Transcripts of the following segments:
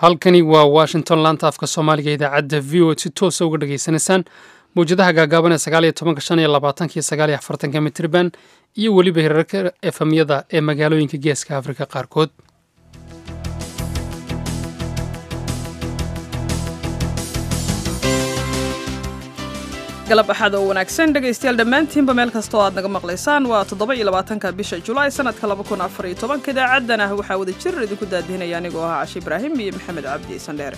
halkani waa washington laanta afka soomaaliga idaacadda v o si toosa uga dhageysanaysaan mawjadaha gaagaaban ee sagaal iyo tobanka shan iyo labaatanka iyo sagaal iyo afartanka mitriban iyo weliba hirarka efamyada ee magaalooyinka geeska afrika qaarkood galab axad oo wanaagsan dhegaystayaal dhammaantiinba meel kasta oo aad naga maqlaysaan waa toddoba iyo labaatanka bisha julaay sanadka laba kun afar iyo tobanka idaacadan ah waxaa wada jir idinku daadihinaya anigoo ahaa cashe ibraahim iyo maxamed cabdi sandheere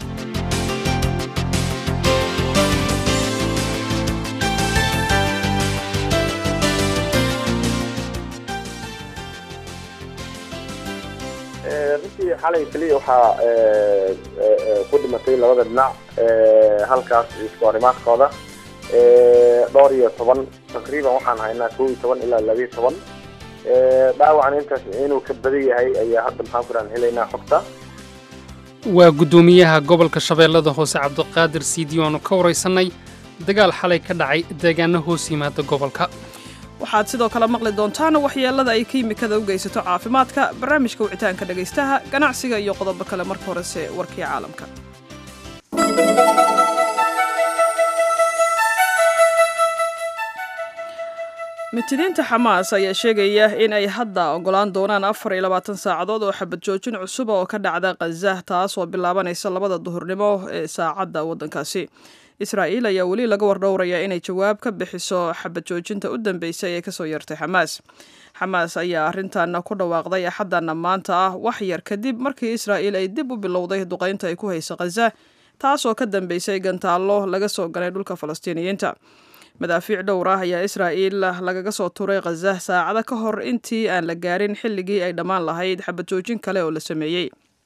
runtii xalay keliya waxaa ku dhimatay labada dhinac halkaas isku arrimaadkooda dhowr iyo toban taqriiban waxaan haynaa kow iyo toban ilaa labiyo toban dhaawacan intaas inuu ka badan yahay ayaa hadda maxaan ku rahan helaynaa xogta waa guddoomiyaha gobolka shabeellada hoose cabdiqaadir siidi oanu ka waraysanay dagaal xalay ka dhacay deegaano hoos yimaada gobolka waxaad sidoo kale maqli doontaan waxyeelada ay kiimikada u geysato caafimaadka barnaamijka wicitaanka dhegaystaha ganacsiga iyo qodobo kale marka horese warkii caalamka mitidiinta xamaas ayaa sheegaya in ay hadda ogolaan doonaan afar iyo labaatan saacadood oo xabad joojin cusub oo ka dhacda khaza taas oo bilaabanaysa labada duhurnimo ee saacadda waddankaasi israa'iil ayaa weli laga wardhowraya inay jawaab ka bixiso xabad joojinta u dambeysay ee kasoo yartay xamaas xamaas ayaa arrintan ku dhawaaqday axadana maanta ah wax yar kadib markii israa'iil ay dib u bilowday duqaynta ay ku hayso khaza taas oo ka dambeysay gantaallo laga soo ganay dhulka falastiiniyiinta madaafiic dhowr ah ayaa israa'iil lagaga soo turay khaza saacado ka hor intii aan la gaarin xilligii ay dhammaan lahayd xabad joojin kale oo la sameeyey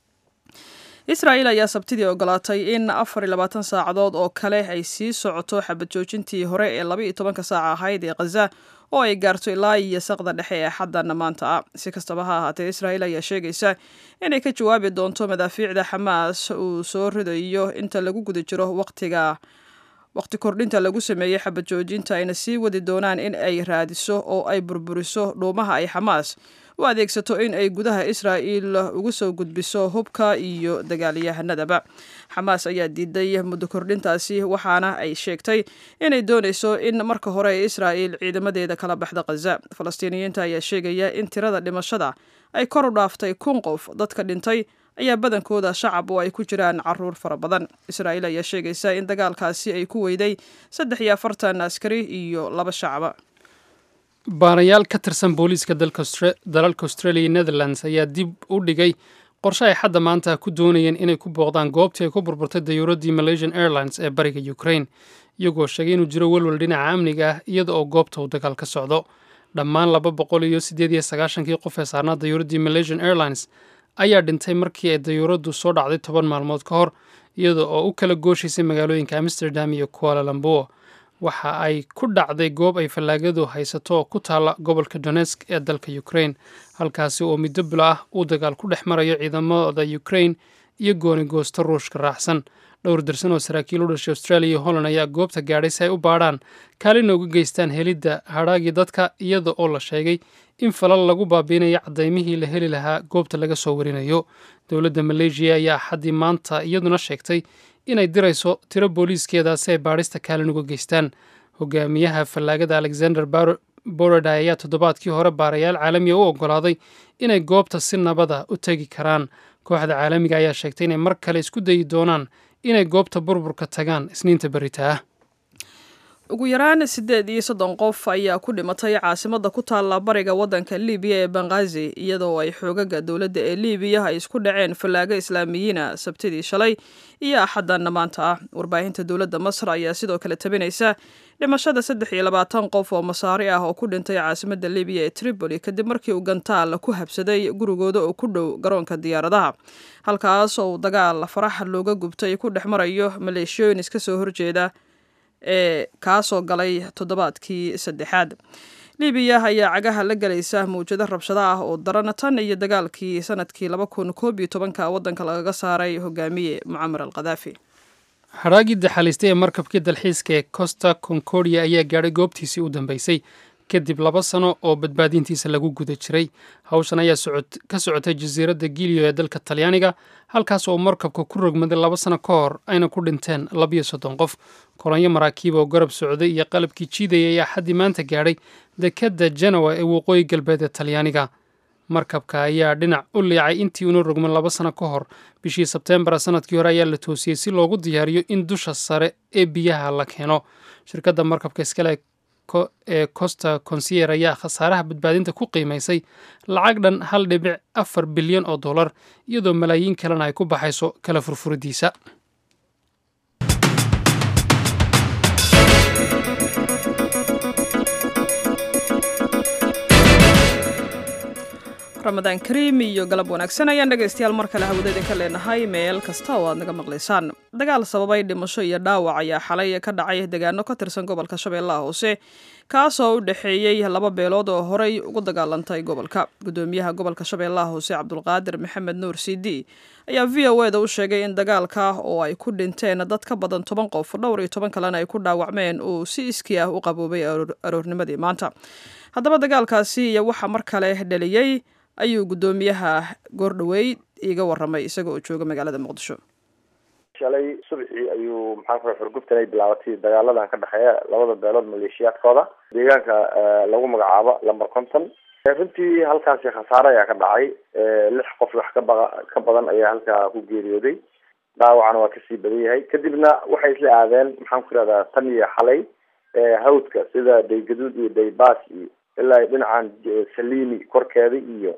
israa'iil ayaa sabtidii ogolaatay in afar iyo labaatan saacadood oo kale ay sii socoto xabad joojintii hore ee laba iyo tobanka saaca ahayd ee khaza oo ay gaarto ilaa iyo saqda dhexe ee xaddana maanta ah si kastaba ha ahaatee israa'iil ayaa sheegaysa inay ka jawaabi doonto madaafiicda xamaas uu soo ridayo inta lagu guda jiro waqtiga waqti kordhinta lagu sameeyey xabad joojinta ayna sii wadi doonaan in ay raadiso oo ay burburiso dhuumaha ay xamaas u adeegsato in ay gudaha israa'iil ugu soo gudbiso hubka iyo dagaalyahanadaba xamaas ayaa diiday muddo kordhintaasi waxaana ay sheegtay inay doonayso in marka hore ee israa'iil ciidamadeeda kala baxda khaza falastiiniyiinta ayaa sheegaya in tirada dhimashada ay kor u dhaaftay kun qof dadka dhintay ayaa badankooda shacab oo ay ku jiraan caruur fara badan israa'iil ayaa sheegaysa in dagaalkaasi ay ku weyday saddex iyo afartan askari iyo laba shacaba baarayaal ka tirsan booliiska dalalka australia iyo netherlands ayaa dib u dhigay qorshe ay xadda maanta ku doonayeen inay ku booqdaan goobtii ay ku burburtay dayuuraddii malaysian airlines ee bariga ukraine iyagoo sheegay inuu jiro welwel dhinaca amniga ah iyada oo goobta uu dagaal ka socdo dhammaan laba boqol iyo siddeed iyo sagaashankii qof ee saarnaa dayuuraddii malaysian airlines ayaa dhintay markii ay dayuuraddu soo dhacday toban maalmood ka hor iyada oo u kala gooshaysay magaalooyinka amsterdam iyo kuala lamboa waxa ay ku dhacday goob ay fallaagadu haysato oo ku taalla gobolka donetsk ee dalka ukraine halkaasi oo middo bilo ah uu dagaal ku dhex marayo ciidamada ukraine iyo goonigoosto ruushka raacsan dhowr darsan oo saraakiil u dhashay australia iyo holland ayaa goobta gaadhay si ay u baadhaan kaalina uga geystaan helidda hadhaagii dadka iyada oo la sheegay in falal lagu baabiinayo cadaymihii la heli lahaa goobta laga soo warinayo dowladda maleeshiya ayaa axaddii maanta iyaduna sheegtay inay dirayso tiro booliiskeeda si ay baadhista kaalin uga geystaan hogaamiyaha fallaagada alexander borada ayaa toddobaadkii hore baarayaal caalamiga u oggolaaday inay goobta si nabada u tegi karaan kooxda caalamiga ayaa sheegtay inay mar kale isku dayi doonaan inay goobta burburka tagaan isniinta berita ah ugu yaraan siddeed iyo soddon qof ayaa ku dhimatay caasimadda ku taalla bariga waddanka libiya ee bangazi iyadoo ay xoogaga dowladda ee libiya ay isku dhaceen fallaago islaamiyiina sabtidii shalay iyo axaddanna maanta ah warbaahinta dowladda masar ayaa sidoo kale tabinaysa dhimashada saddex iyo labaatan qof oo masaari ah oo ku dhintay caasimadda libiya ee tripoli kadib markii uu gantaal ku habsaday gurigooda oo ku dhow garoonka diyaaradaha halkaas oo dagaal farax looga gubtay ku dhex marayo maleeshiyooyin iska soo horjeeda ee kaasoo galay toddobaadkii saddexaad libiya ayaa cagaha la gelaysa mawjado rabshado ah oo daran tan iyo dagaalkii sanadkii laba kun koob iyo tobanka waddanka lagaga saaray hogaamiye mucamar al khadaafi hadhaagii daxaliistay ee markabkii dalxiiska ee costa concordia ayaa gaadhay goobtiisii u dambeysay kadib laba sano oo badbaadintiisa lagu guda jiray hawshan ayaa ka socotay jasiiradda giliyo ee dalka talyaaniga halkaas oo markabka ku rogmaday laba sano ka hor ayna ku dhinteen labiyo soddon qof kolonyo maraakiib oo garab socday iyo qalabkii jiidaya ayaa xaddii maanta gaadhay dekedda genowa ee waqooyi galbeed ee talyaaniga markabka ayaa dhinac u liicay intii una rogman laba sano ka hor bishii sebteembar sanadkii hore ayaa la toosiyey si loogu diyaariyo in dusha sare ee biyaha la keeno shirkadda markabka iskale ee costa consier ayaa khasaaraha badbaadinta ku qiimaysay lacag dhan hal dhibic afar bilyan oo dollar iyadoo malaayiin kalena ay ku baxayso kala furfuridiisa ramadaan kariim iyo galab wanaagsan ayaan dhegaystayaal mar kale hawada idinka leenahay meel kasta oo aad naga maqlaysaan dagaal sababay dhimasho iyo dhaawac ayaa xalay ka dhacay deegaano ka tirsan gobolka shabeellaha hoose kaasoo u dhexeeyey laba beelood oo horey ugu dagaalantay gobolka gudoomiyaha gobolka shabeellaha hoose cabdulqaadir maxamed nuur cd ayaa v o eda u sheegay in dagaalka oo ay ku dhinteen dad ka badan toban qof dhowr iyo toban kalena ay ku dhaawacmeen uu si iskii ah u qaboobay aroornimadii maanta haddaba dagaalkaasi iyo waxa mar kale dhaliyey ayuu guddoomiyaha goordhoweyd iiga waramay isaga oo jooga magaalada muqdisho shalay subaxii ayuu maxaan ku xurgubtan ay bilaabatay dagaaladan ka dhexeeya labada beelood maleeshiyaadkooda deegaanka lagu magacaabo lamber conton runtii halkaasi khasaare ayaa ka dhacay lix qof wax ka ba ka badan ayaa halkaa ku geeriyooday dhaawacna waa kasii badan yahay kadibna waxay isla aadeen maxaan ku ihahdaa tan iyo xalay hawdka sida daygaduud iyo daybaas iyo ilaa dhinacan salini korkeeda iyo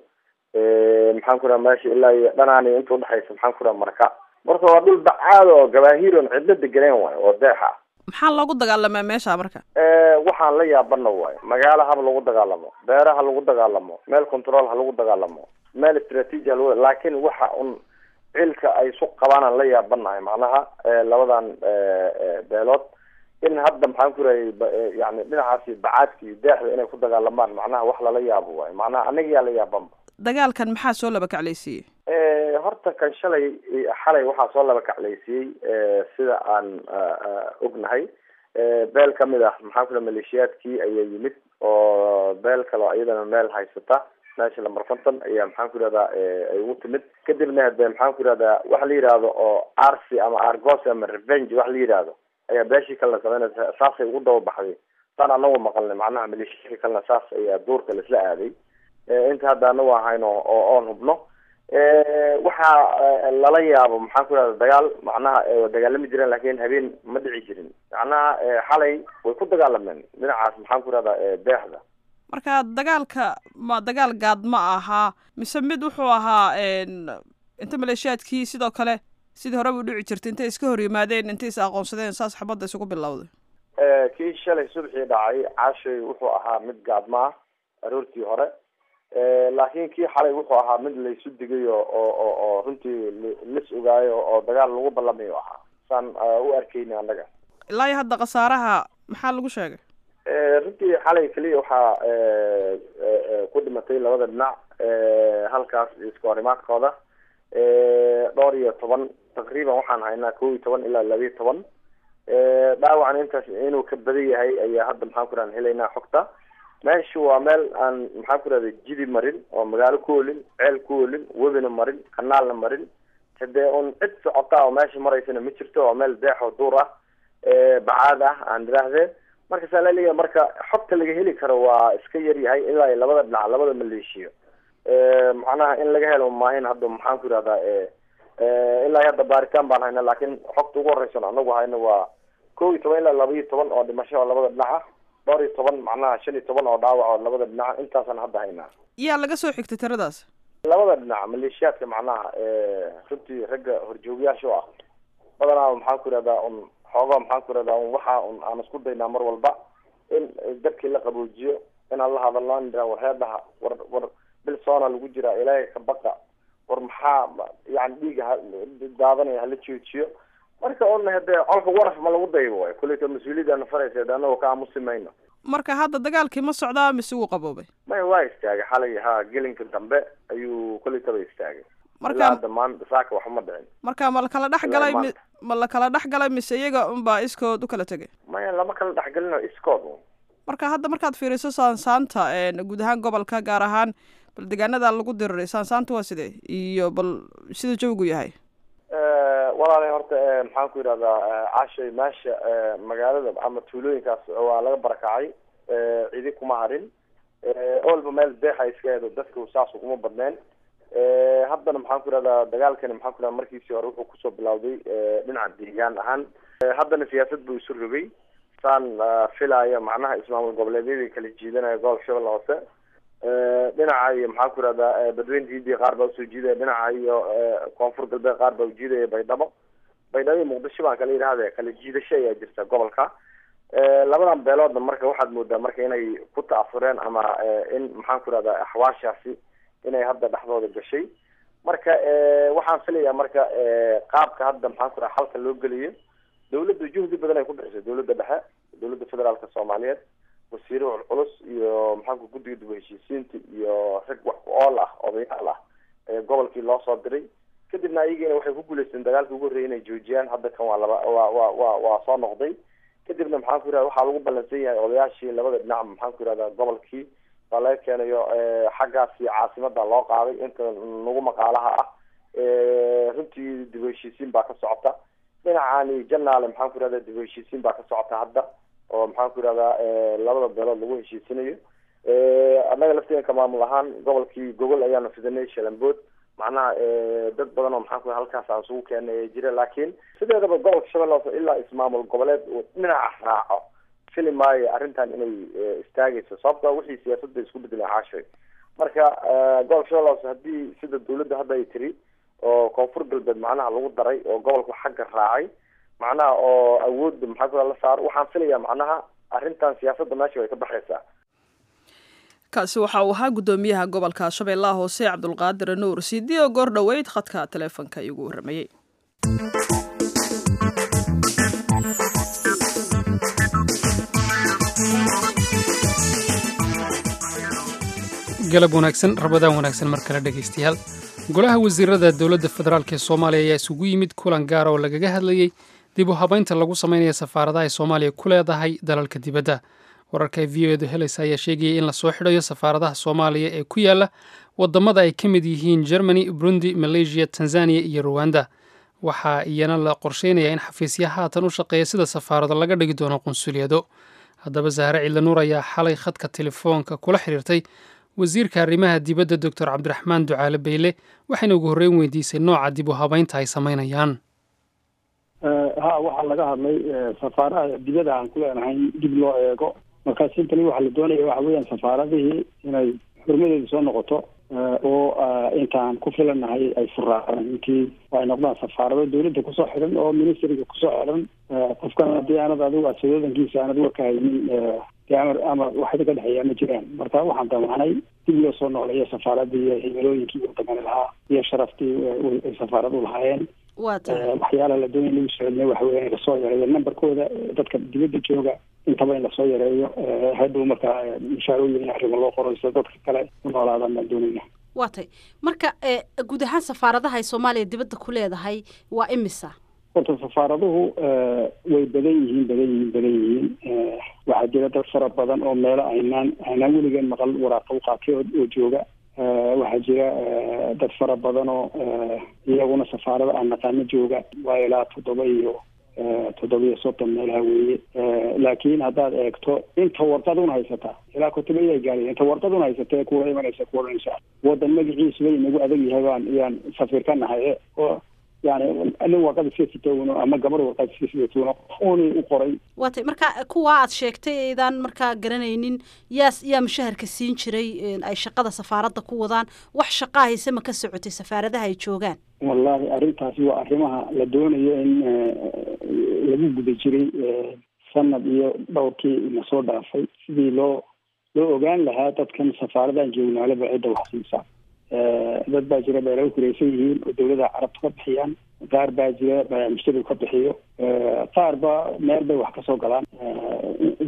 maxaan ku raha meesha ilaa iyo dhanaan inta udhexaysa maxaan ku raha marka marka waa dhul bacaad oo gabaahiron cidlo deganeen waayo oo deexa maxaa loogu dagaalamaa meesha marka waxaan la yaabana waayo magaalo haba lagu dagaalamo beera ha lagu dagaalamo meel control ha lagu dagaalamo meel istraatiiji ha lagu laakin waxa un cilka ay isu qabaanaan la yaabanahay macnaha labadan beelood in hadda maxaan ku rahay yani dhinacaasi bacaadka iyo deexda inay ku dagaalamaan macnaha wax lala yaabo waayo macnaha anaga yaa la yaabanba dagaalkan maxaa soo laba kaclaysiiyey horta kan shalay xalay waxaa soo laba kaclaysiiyey sida aan ognahay beel kamid ah maxaan ku raha maleeshiyaadkii ayaa yimid oo beel kaleo iyadana meel haysata meesha lamber conton ayaa maxaan ku ihahdaa ay ugu timid kadibna de maxaan ku ihahdaa waxa la yihahdo oo arsi ama argos ama revenge wax la yihahdo ayaa beeshii kalena sameynaysa saasay ugu daba baxday saan anagu maqalnay macnaha maleeshiyadii kalena saas ayaa duurka laisla aaday inta hadda anagu ahayno oo oon hubno waxaa lala yaabo maxaan ku ihahda dagaal macnaha dagaalami jireen lakin habeen ma dhici jirin macnaha xalay way ku dagaalameen dhinacaas maxaan ku ihahdaa deexda marka dagaalka ma dagaal gaad ma ahaa mise mid wuxuu ahaa inta maleeshiyaadkii sidoo kale sidii horeba u dhici jirtay intay iska hor yimaadeen intay is aqoonsadeen saas xabadda isugu bilowday kii shalay subaxii dhacay caashay wuxuu ahaa mid gaadma ah aroortii hore laakiin kii xalay wuxuu ahaa mid laysu digay oo oo oo runtii lis ogaayo oo dagaal lagu ballamayo ahaa saan u arkeyna annaga ilaa iyo hadda khasaaraha maxaa lagu sheegay runtii xalay keliya waxaa ku dhimatay labada dhinac halkaas iska horimaadkooda dhowr iyo toban taqriiban waxaan haynaa kow iyo toban ilaa laba iyo toban dhaawacan intaas inuu ka badan yahay ayaa hadda maxaan ku rahan helaynaa xogta meeshu waa meel aan maxaan ku rahda jidi marin oo magaalo ku olin ceel ku olin webina marin kanaalna marin hadee un cid socota oo meesha maraysana ma jirto waa meel deexoo duur ah bacaad ah aan idhaahdee marka saa laleeyahay marka xogta laga heli karo waa iska yar yahay ilaa iyo labada dhinac labada maleeshiyo macnaha in laga helo maahin hadda maxaan ku ihahdaa ilaa hadda baaritaan baan hayna laakin xogta ugu horeysan anagu hayno waa kow iyo toban ilaa laba iyo toban oo dhimasho oo labada dhinac ah dhowr iyo toban macnaha shan iyo toban oo dhaawac oo labada dhinac intaasaan hadda haynaa yaa laga soo xigtay tiradaas labada dhinac maleeshiyaadka macnaha runtii ragga horjoogayaasha o ah badanaa maxaan ku ihahdaa un xoogaa maxaan ku ihahdaa un waxa un aan isku daynaa mar walba in dadkii la qaboojiyo inaan la hadalno in war heedhaha war war bil soona lagu jiraa ilaahay ka baqa war maxaa yani dhiiga daadanaya hala joojiyo marka un hadee colka waraf ma lagu daybo way kuleyta mas-uuliyadana faraysa de anagoo ka aamusi mayno marka hadda dagaalkii ma socdaa mise wuu qaboobay maya waa istaagay xalay ha gelinka dambe ayuu kuleytaba istaagay marka ilaa hadda maanta saaka waxba ma dhicin marka ma la kala dhex galay mi maanta. ma la kala dhex galay mise iyaga unbaa iskood u kala tegay maya lama kala dhexgelino iskood un marka hadda markaad fiiriso saansaanta guud ahaan gobolka gaar ahaan bal deegaanada lagu diriray saansaanta waa sidee iyo bal sida jawigu yahay walaalay horta maxaan ku yidhahdaa cashay meesha magaalada ama tuulooyinkaas waa laga barakacay cidi kuma harin olba meel deexa iska eedo dadka saas uguma badneen haddana maxaan ku yidhahdaa dagaalkani maxaan ku yidhahda markiisii hore wuxuu kusoo bilawday dhinaca deegaan ahaan haddana siyaasad buu isu rogay saan filaya macnaha ismaamul goboleedyadii kala jiidanaya gobolka shabeelle hoose dhinaca iyo maxaan ku yidhahdaa badweynta hindiya qaar baa usoo jiidaya dhinaca iyo koonfur galbeed qaar baa ujiidaya baydhabo baydhabo iyo muqdisho baan kala yidhahda kala jiidasho ayaa jirta gobolka labadan beeloodna marka waxaad moodaa marka inay ku ta'asureen ama in maxaan ku yidhahdaa axwaashaasi inay hadda dhexdooda gashay marka waxaan filayaa marka qaabka hadda maxaan ku dhaha xalka loo geliyo dawladda juhdi badan ay ku bixisay dawladda dhexe dawladda federaalka soomaaliyeed wasiiro culculus iyo maxaanku guddiga dib heshiisiinta iyo rag wax ku ool ah odayaal ah ee gobolkii loo soo diray kadibna ayagiina waxay ku guuleysteen dagaalkii ugu horreeyay inay joojiyaan hadda kan waa laba waa waa waa waa soo noqday kadibna maxaan ku yidhahda waxaa lagu ballansan yahay odayaashii labada dhinac maxaan ku yidhahdaa gobolkii baa laga keenayo xaggaasi caasimada loo qaaday inta nagu maqaalaha ah runtii dib heshiisiin baa ka socota dhinacaani janaale maxaan ku yidhahda dib heshiisiin baa ka socota hadda oo maxaan ku yidhahdaa labada beelood lagu heshiisinayo annaga lafteenka maamul ahaan gobolkii gogol ayaanu fidanay shalambood macnaha dad badan oo maxaan ku halkaas aan isugu keenay ee jira laakiin sideedaba gobolka shabeelle hoose ilaa ismaamul goboleed uu dhinaca raaco fili maayo arrintan inay istaagayso sababta wixii siyaasadda isku bedeleen caashay marka gobolka shabeelle hoose haddii sida dawladda hadda ay tiri oo koonfur galbeed macnaha lagu daray oo gobolku xagga raacay macnaha oo awoodda maxaa ku la saaro waxaan filayaa macnaha arrintan siyaasadda meesha way ka baxaysaa kaasi waxa uu ahaa guddoomiyaha gobolka shabeellaha hoose cabdulqaadir nuur sidi oo goor dhoweyd khadka taleefonka igu warramayey galab wanaagsan rabadaan wanaagsan mar kale dhegaystayaal golaha wasiirada dowladda federaalk ee soomaaliya ayaa isugu yimid kulan gaara oo lagaga hadlayey dib u habaynta lagu samaynaya safaaradaha ay soomaaliya ku leedahay dalalka dibadda wararka ay v o edu helaysa ayaa sheegayay in lasoo xidhayo safaaradaha soomaaliya ee ku yaala wadamada ay ka mid yihiin germany burundi malaysia tanzaniya iyo ruwanda waxaa iyana la qorsheynaya in xafiisya haatan u shaqeeya sida safaarado laga dhigi doono qunsuliyado haddaba sahre ciidanuur ayaa xalay khadka telefoonka kula xiriirtay wasiirka arrimaha dibadda doctor cabdiraxmaan ducaale beyle waxayna ugu horreyn weydiisay nooca dib u habaynta ay samaynayaan ha waxaa laga hadlay safaaraha dibada aan ku leenahay dib loo eego markaa sintali waxaa la doonaya waxa weeyaan safaaradihii inay xurmadeedu soo noqoto oo intaan ku filanahay ay furaacaan intii ay noqdaan safaarado dawladda kusoo xidhan oo ministriga kusoo xidhan qofkan haddii aanad adigu asodoodankiisa aanad warka haynin amar amar waxay ka dhexeeyaa ma jiraan marka waxaan damacnay dib loo soo noqleeyo safaaradii iyo himilooyinkii wadamani lahaa iyo sharaftii ay safaaradu lahaayeen waxyaalaha la doonaya lagu socodnay waxa weya in lasoo yareeyo numberkooda dadka dibadda jooga intaba in lasoo yareeyo hadhow markaa mushaarooyin arrimo loo qorayso dadka kale u noolaadaan baan doonayna waa tay marka guud ahaan safaaradaha ay soomaaliya dibadda ku leedahay waa imisa horta safaaraduhu way badan yihiin badan yihiin badan yihiin waxaa jira dad fara badan oo meelo aynaan aynaan weligeen maqal waraaqa u qaatay oo jooga waxaa jira dad fara badan oo iyaguna safaarada aan naqaano jooga waa ilaa toddoba iyo toddoba iyo soddon meelaha weeye laakiin haddaad eegto inta warqaduna haysataa ilaa kotobayay gaadhay inta warqaduna haysata ee kuula imanaysa kuoranaysa wadan magaciisu bay inagu adag yahay baan iyaan safiir ka nahay oo yani nin warqad iska sitowno ama gabar warqad iska sitowno uni u qoray waa tay marka kuwa aad sheegtay aydaan markaa garanaynin yaa yaa mushaharka siin jiray ay shaqada safaaradda ku wadaan wax shaqaa hayse ma ka socotay safaaradaha ay joogaan wallahi arrintaasi waa arrimaha la doonayo in lagu guda jiray sanad iyo dhowrkii nasoo dhaafay sidii loo loo ogaan lahaa dadkan safaaradahan joognaalaba cidda wax siisaa dad baa jira beelal kuraysan yihiin oo dawlada carabta ka bixiyaan qaar baa jira mushtarigu ka bixiyo qaar ba meel bay wax kasoo galaan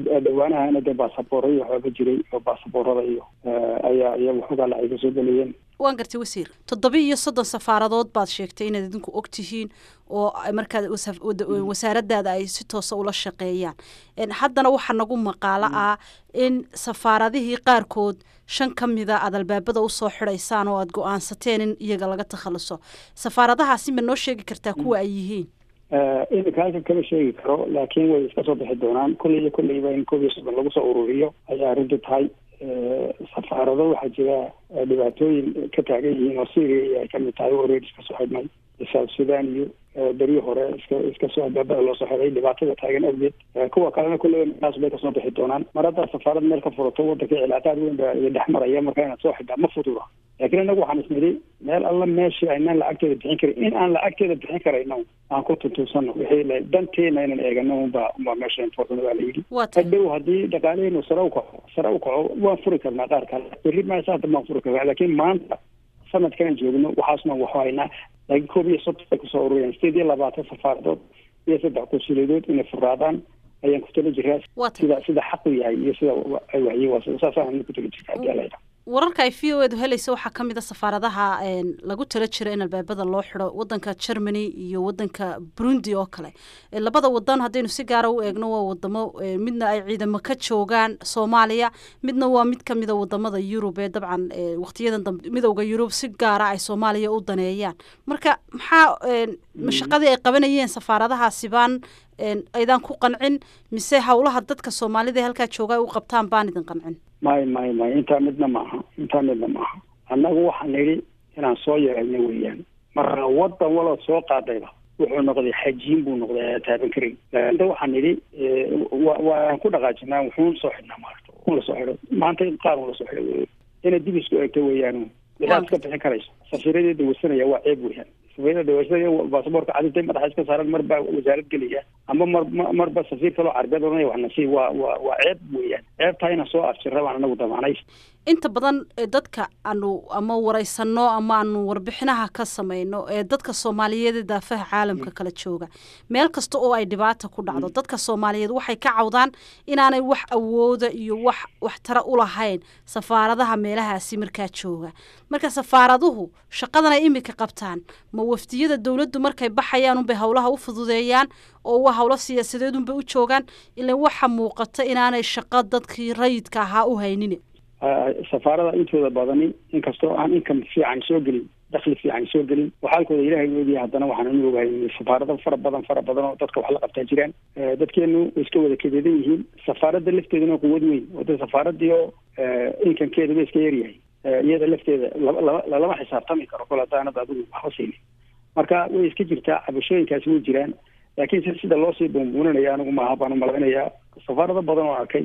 dhawaanahana dee baasaboorra iyo waxooga jiray oo baasaboorada iyo ayaa iya waxoogaa lacay kasoo gelayeen waan gartay wasiir toddoba iyo soddon safaaradood baad sheegtay inaad idinku og tihiin oo markaad wasaaradaada ay si toosa ula shaqeeyaan haddana waxaa nagu maqaalo ah in safaaradihii qaarkood shan ka mida aad albaabada usoo xidhaysaan oo aad go-aansateen in iyaga laga takhaluso safaaradahaasi ma noo sheegi kartaa kuwa ay yihiin iminka halkan kama sheegi karo laakiin way iska soo bixi doonaan kulley iyo kulleyba in koob iyo soddon lagu soo ururiyo ayay arrintu tahay safaarado waxaa jira dhibaatooyin ka taagan yihiin oo syria ay kamid tahay oo reer iska soo xidhnay south sudan iyo beryo hore iska iska soo albaabada loo soo xiday dhibaatada taagan awgeed kuwa kalena kulleyba meelaas bay kasoo bixi doonaan mar haddaad safaarad meel ka furato wadanka cilaaqaad weyn baa dhex maraya marka inaad soo xidhaa ma fududa laakiin inagu waxaan isnidhi meel alla meeshii aynaan lacagteeda bixin karin in aan lacagteeda bixin karayno aan ku tuntunsano wixii danteena inaan eegano unba unbaa meesha important baa la yidhi hadhow haddii dhaqaaleenu sare u kaco sare u kaco waan furi karnaa qaar kale berri maasa hadda baan furi karnaa laakiin maanta sanadkan joogno waxaasna waxu haynaa laakiin koob iyo soddon ay kusoo ururiyaan sideed iyo labaatan safaaradood iyo saddex konsuliyadood inay furaadaan ayaan ku tala jiraa sida sida xaqu yahay iyo sida ay waxyi waa saasaan ku tala jirtaa hadii ala yidhaha wararka ay v o edu helaysa waxaa ka mid a safaaradaha lagu tala jira in albaabada loo xidho wadanka germany iyo wadanka burundi oo kale labada wadan haddaynu si gaara u eegno waa wadamo midna ay ciidamo ka joogaan soomaaliya midna waa mid kamida wadamada yurub ee dabcan waqtiyadan dambe midowda yurub si gaara ay soomaaliya u daneeyaan marka maxaa mashaqadii ay qabanayeen safaaradahaasi baan aydaan ku qancin mise howlaha dadka soomaalida ee halkaa jooga ay u qabtaan baan idin qancin may may may intaa midna maaha intaa midna maaha annagu waxaan nidhi inaan soo yarayno weeyaan marka wadan walood soo qaadayba wuxuu noqday xajiin buu noqday aa taaban karay inta waxaan nidhi waan ku dhaqaajinaa wuxuun soo xidhnaa maarata un lasoo xidho maanta qaar un lasoo xidho wey inaad dib isku eegto weeyaan waxaad iska bixin karayso safiiradii dawaysanaya waa ceeb weeyaan safiirada dawaysanaya baasaboorka cadintay madaxa iska saaran mar baa wasaarad gelaya ama mar marba safiir kaloo carbeed oranaya waxna sii waa waa waa ceeb weeyaan ceebtaa inaan soo afjirra baan anagu damaanay inta badan dadka aanu ama waraysano ama aanu warbixinaha ka samayno ee dadka soomaaliyeed ee daafaha caalamka kala jooga meel kasta oo ay dhibaata ku dhacdo dadka soomaaliyeed waxay ka cawdaan inaanay wax awooda iyo wax waxtara u lahayn safaaradaha meelahaasi markaa jooga marka safaaraduhu shaqadan ay imika qabtaan ma wafdiyada dowladdu markay baxayaan unbay howlaha u fududeeyaan oo waa howlo siyaasadeed unbay u joogaan ilan waxa muuqata inaanay shaqo dadkii rayidka ahaa u haynin safaarada intooda badani inkastoo aan income fiican soo gelin dakli fiican soo gelin waxaalkooda ilaahay oogaya haddana waxaan u ogahay safaarado fara badan fara badan oo dadka wax la qabtaa jiraan dadkeenu way iska wada kadeedan yihiin safaaradda lafteeduna quwad weyn wada safaaradii oo incomekeeda ba iska yaryahay iyada lafteeda laba laba lalama xisaabtami karo kol haddaanad adigu waxba siinin marka way iska jirtaa cabashooyinkaasi way jiraan laakiin si sida loosii buunbuuninaya anigu maaha baan umalaynayaa safaarado badan oo arkay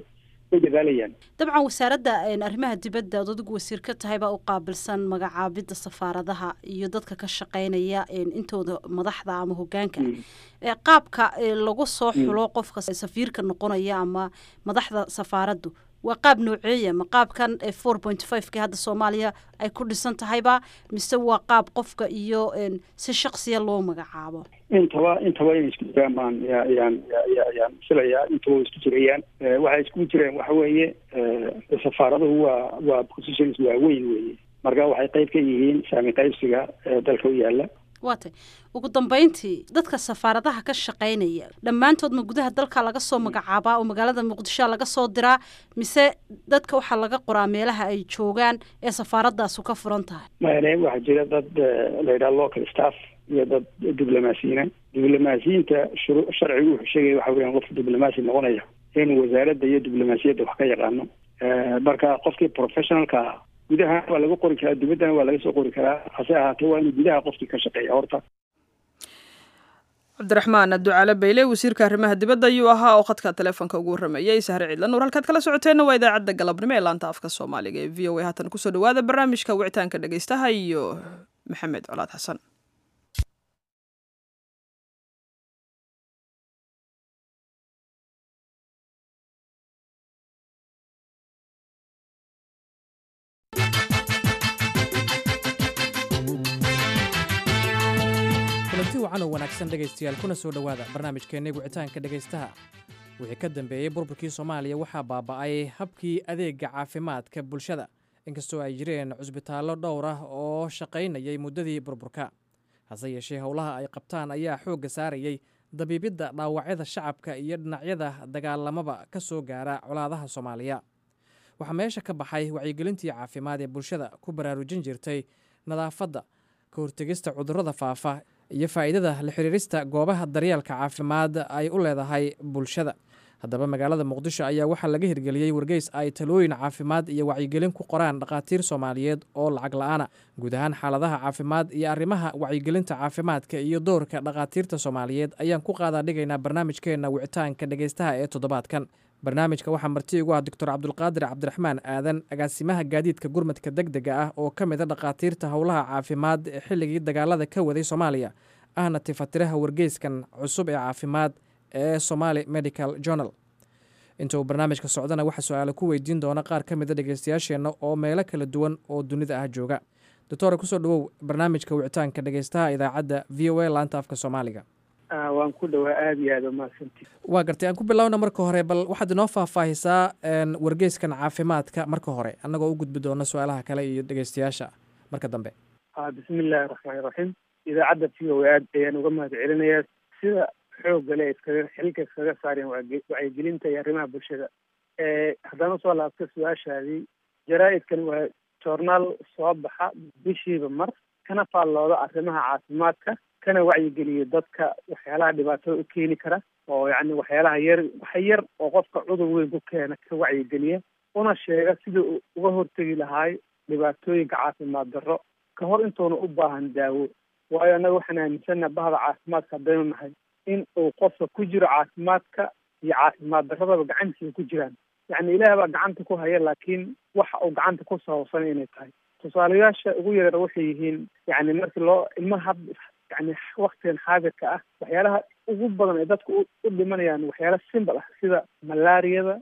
dabcan wasaaradda arrimaha dibadda ad adigu wasiir ka tahay baa u qaabilsan magacaabidda safaaradaha iyo dadka ka shaqeynaya intooda madaxda ama hogaanka qaabka lagu soo xulo qofka safiirka noqonaya ama madaxda safaaraddu waa qaab nooceeya ma qaabkan four point five ki hadda soomaaliya ay ku dhisan tahayba mise waa qaab qofka iyo si shaksiya loo magacaabo intaba intaba inay isku jiraan baan yaan yaan filayaa intaba isku jirayaan waxay isku jireen waxa weeye safaaraduhu waa waa positions waaweyn weeye marka waxay qayb ka yihiin saami qaybsiga dalka u yaala waa tay ugu dambeyntii dadka safaaradaha ka shaqeynaya dhammaantood ma gudaha dalka laga soo magacaabaa oo magaalada muqdishoa laga soo diraa mise dadka waxaa laga qoraa meelaha ay joogaan ee safaaradaasu ka furan tahay mane waxaa jira dad la yidhaha local staff iyo dad diblomaasiyiina diblomaasiyiinta shuru sharcigu wuxuu sheegaya waxa weeyaan qofka diblomaasi noqonaya inuu wasaaradda iyo diblomaasiyadda wax ka yaqaano marka qofkii professionalka ah gudaha waa laga qori karaa dibaddana waa laga soo qori karaa hase ahaatee waa inuu gudaha qofkii ka shaqeeya horta cabdiraxmaan ducaale bayle wasiirka arrimaha dibadda ayuu ahaa oo khadka teleefonka ugu warrameeyey sahre ciidla nuur halkaad kala socoteenna waa idaacadda galabnimo ee laanta afka soomaaliga ee v o a haatan kusoo dhawaada barnaamijka wicitaanka dhegeystaha iyo maxamed colaad xasan kulanti wacan oo wanaagsan dhegaystayaal kuna soo dhowaada barnaamijkeenna wicitaanka dhegaystaha wixii ka dambeeyey burburkii soomaaliya waxaa baaba'ay habkii adeegga caafimaadka bulshada inkastoo ay jireen cusbitaallo dhowr ah oo shaqaynayay muddadii burburka hase yeeshee howlaha ay qabtaan ayaa xoogga saarayey dabiibidda dhaawacyada shacabka iyo dhinacyada dagaalamaba ka soo gaara colaadaha soomaaliya waxaa meesha ka baxay wacyigelintii caafimaad ee bulshada ku baraarujin jirtay nadaafadda ka hortegista cudurrada faafa iyo faa'iidada la xiriirista goobaha daryeelka caafimaad ay u leedahay bulshada haddaba magaalada muqdisho ayaa waxaa laga hirgeliyey wargeys ay talooyin caafimaad iyo wacyigelin ku qoraan dhakhaatiir soomaaliyeed oo lacag la-aana guud ahaan xaaladaha caafimaad iyo arrimaha wacyigelinta caafimaadka iyo doorka dhakhaatiirta soomaaliyeed ayaan ku qaadaa dhigaynaa barnaamijkeenna wicitaanka dhegeystaha ee toddobaadkan barnaamijka waxaa marti igu ah doctor cabdulqaadir cabdiraxmaan aadan agaasimaha gaadiidka gurmadka deg dega ah oo ka mid a dhakhaatiirta howlaha caafimaad ee xilligii dagaalada ka waday soomaaliya ahna tifatiraha wargeyskan cusub ee caafimaad ee somaali medical journal inta uu barnaamijka socdana waxaa su-aale ku weydiin doona qaar ka mida dhegeystayaasheenna oo meelo kala duwan oo dunida ah jooga doctore kusoo dhawow barnaamijka wicitaanka dhegeystaha idaacadda v o a laanta afka soomaaliga waan ku dhawaa aada iyo aada umahadsanti waa gartay aan ku bilowna marka hore bal waxaad inoo faahfaahisaa wargeyskan caafimaadka marka hore annagoo u gudbi doona su-aalaha kale iyo dhegeystayaasha marka dambe bismi illaahi raxmaani raxiim idaacadda v o a aad ayaan uga mahad celinayaa sida xoogga le iskaga xilka iskaga saareen wacyigelinta iyo arrimaha bulshada haddaan usoo laabto su-aashaadii jaraa-idkan waa joornaal soo baxa bishiiba mar kana faallooda arrimaha caafimaadka kana wacyigeliyo dadka waxyaalaha dhibaatada u keeni kara oo yacni waxyaalaha yar wax yar oo qofka cudur weyn ku keena ka wacyigeliya una sheega sida uu uga hortegi lahaay dhibaatooyinka caafimaad darro ka hor intuuna u baahan daawo waayo annaga waxaan aaminsana bahda caafimaadka haddaynu nahay in uu qofka ku jiro caafimaadka iyo caafimaad darradaba gacantiisa ku jiraan yacni ilaah baa gacanta ku haya laakiin waxa uu gacanta ku saabsan inay tahay tusaalayaasha ugu yareera waxay yihiin yacni markii loo ilmaha had yani waktigan xaadirka ah waxyaalaha ugu badan ee dadku u dhimanayaan waxyaala simbal ah sida malaariyada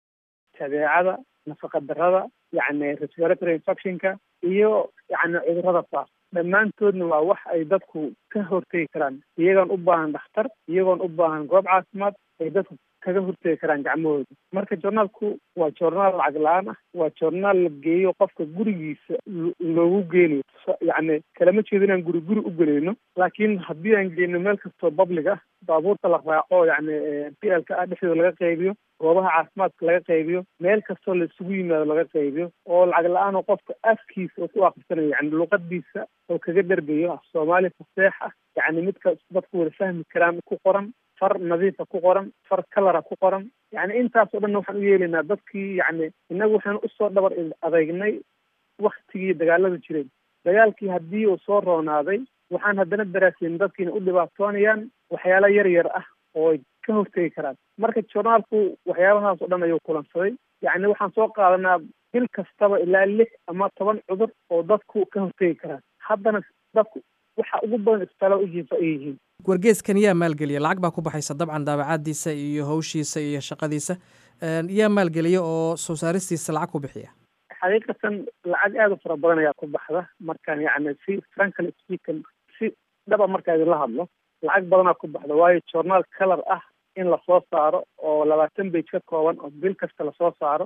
tabeecada nafaqa darada yacni respiratory infectionka iyo yacni cudurrada faaf dhammaantoodna waa wax ay dadku ka hortegi karaan iyagoon u baahan dhakhtar iyagoon u baahan goob caafimaad ay dadku kaga hortegi karaan gacmahooda marka journaalku waa journaal lacag la-aan ah waa journaal la geeyo qofka gurigiisa loogu geenayo yacni kalama jeedo inaan guri guri u gelayno laakiin haddii aan geyno meel kastoo public ah baabuurta la raaco yacni p l ka ah dhexdooda laga qaybiyo goobaha caafimaadka laga qaybiyo meel kastoo la isugu yimaado laga qaybiyo oo lacag la-aan oo qofka afkiisa oo ku akhrisanayo yani luqadiisa oo kaga dhergayo af soomaali faseex ah yacni midka dadku wada fahmi karaan ku qoran far nadiifa ku qoran far kalara ku qoran yacni intaas oo dhan waxaan u yeelaynaa dadkii yacni innagu waxaan usoo dhabar adeegnay waktigii dagaalada jireen dagaalkii haddii uu soo roonaaday waxaan haddana daraasin dadkiina u dhibaatoonayaan waxyaala yar yar ah oo ay ka hortegi karaan marka journaalku waxyaabahaas oo dhan ayuu kulansaday yacni waxaan soo qaadanaa bil kastaba ilaa lix ama toban cudur oo dadku ka hortegi karaan haddana dadku waxa ugu badan isbitaallada u jiifa ay yihiin wargeeskan yaa maalgeliya lacag baa ku baxaysa dabcan daabacaadiisa iyo hawshiisa iyo shaqadiisa yaa maalgeliya oo soo saaristiisa lacag ku bixiya xaqiiqatan lacag aada u fara badan ayaa ku baxda markaan yacni si frankly speaking si dhaba markaa idinla hadlo lacag badanaa ku baxda waayo journaal color ah in lasoo saaro oo labaatan bage ka kooban oo bil kasta lasoo saaro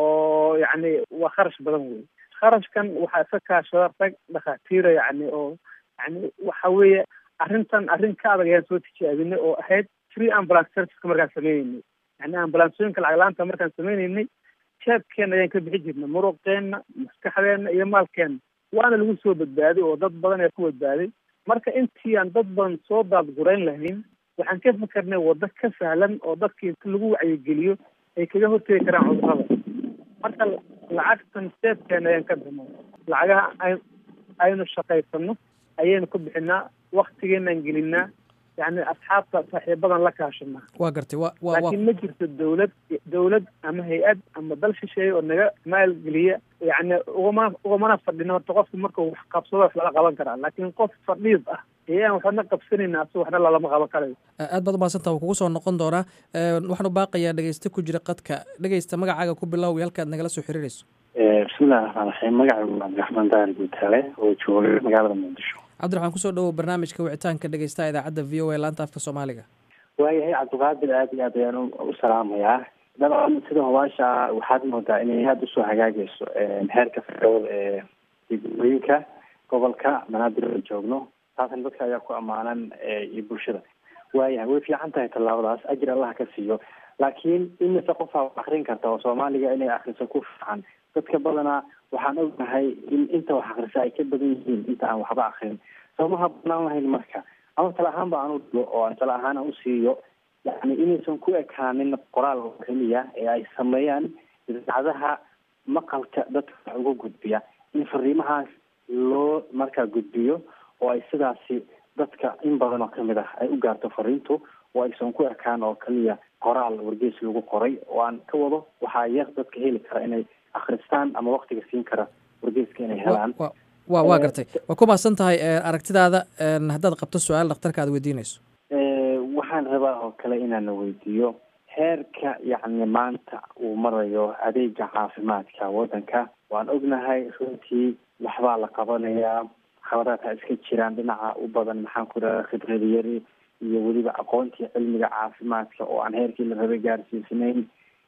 oo yacni waa kharash badan wey kharashkan waxaa iska kaashada rag dhakhaatiira yacni oo yani waxa weeye arrintan arrin ka adag ayaan soo tijaabinay oo ahayd free ambulance serviceka markaan sameyneynay yani ambulansooyinka lacag la-aanta markaan sameyneynay jeebkeena ayaan ka bixi jirnay muruqeenna maskaxdeenna iyo maalkeenna waana lagu soo badbaaday oo dad badan ayaa ku badbaaday marka intii aan dad badan soo daadgurayn lahayn waxaan ka fikernay waddo ka sahlan oo dadkii inta lagu wacyigeliyo ay kaga hortegi karaan cudurrada marka lacagtan jeebkeena ayaan ka bixnay lacagaha ay aynu shaqaysano ayaynu ku bixinaa waktigeenaan gelinaa yani asxaabta saaxiibadan la kaashanaa waa gartay wa wa laakiin ma jirto dawlad dawlad ama hay-ad ama dal shisheeye oo naga maalgeliya yani ugama ugamana fadhino horta qofku markuu wax qabsado wax lala qaban karaa laakiin qof fadhiid ah ee aan waxna qabsanayna asu waxna lalama qaban karayo aad baad umahadsanta waa kugu soo noqon doonaa waxaan u baaqayaa dhegeyste ku jira qadka dhegeysta magacaaga ku bilow iyo halkaad nagala soo xiriirayso bismillahi raxmaan raxiim magacaygu cabdiraxmaan daari guutaale oo jooga magaalada muqdisho cabdiraxmaan kusoo dhawow barnaamijka wicitaanka dhegeystaha idaacadda v o a laanta afka soomaaliga waayahay cabdiqaadir aad iyo aad ayaan u salaamayaa dabcan sida hubaasha waxaad moodaa inay aada usoo hagaagayso heerka fircawada ee degmooyinka gobolka banaadir aan joogno taasna dadka ayaa ku ammaanan iyo bulshada waayahay way fiican tahay tallaabadaas ajir allaha ka siiyo laakiin imise qofaa wax akrin karta oo soomaaliga inay akriso ku fiican dadka badanaa waxaan ognahay in inta wax akrisa ay ka badan yihiin inta aan waxba akrin soomaha banaan lahayn marka ama tala ahaan ba aan u dhigo oo aan tala ahaan aan usiiyo yani inaysan ku ekaanin qoraal oo keliya ee ay sameeyaan idaacadaha maqalka dadka wax uga gudbiya in fariimahaas loo markaa gudbiyo oo ay sidaasi dadka in badan oo kamid ah ay u gaarto fariintu oo aysan ku ekaan oo keliya qoraal wargeys lagu qoray oo aan ka wado waxaa yar dadka heli kara inay akristaan ama waktiga siin kara wargeyska inay helaan wa waa gartay waa ku mahadsan tahay aragtidaada haddaad qabto su-aal dhakhtarka aad weydiinayso waxaan rabaa oo kale inaana weydiiyo heerka yacni maanta uu marayo adeega caafimaadka waddanka waan ognahay runtii waxbaa la qabanayaa khabaraadka iska jiraan dhinaca u badan maxaan ku idhahda khibrad yari iyo weliba aqoontii cilmiga caafimaadka oo aan heerkii la rabay gaarsiisnayn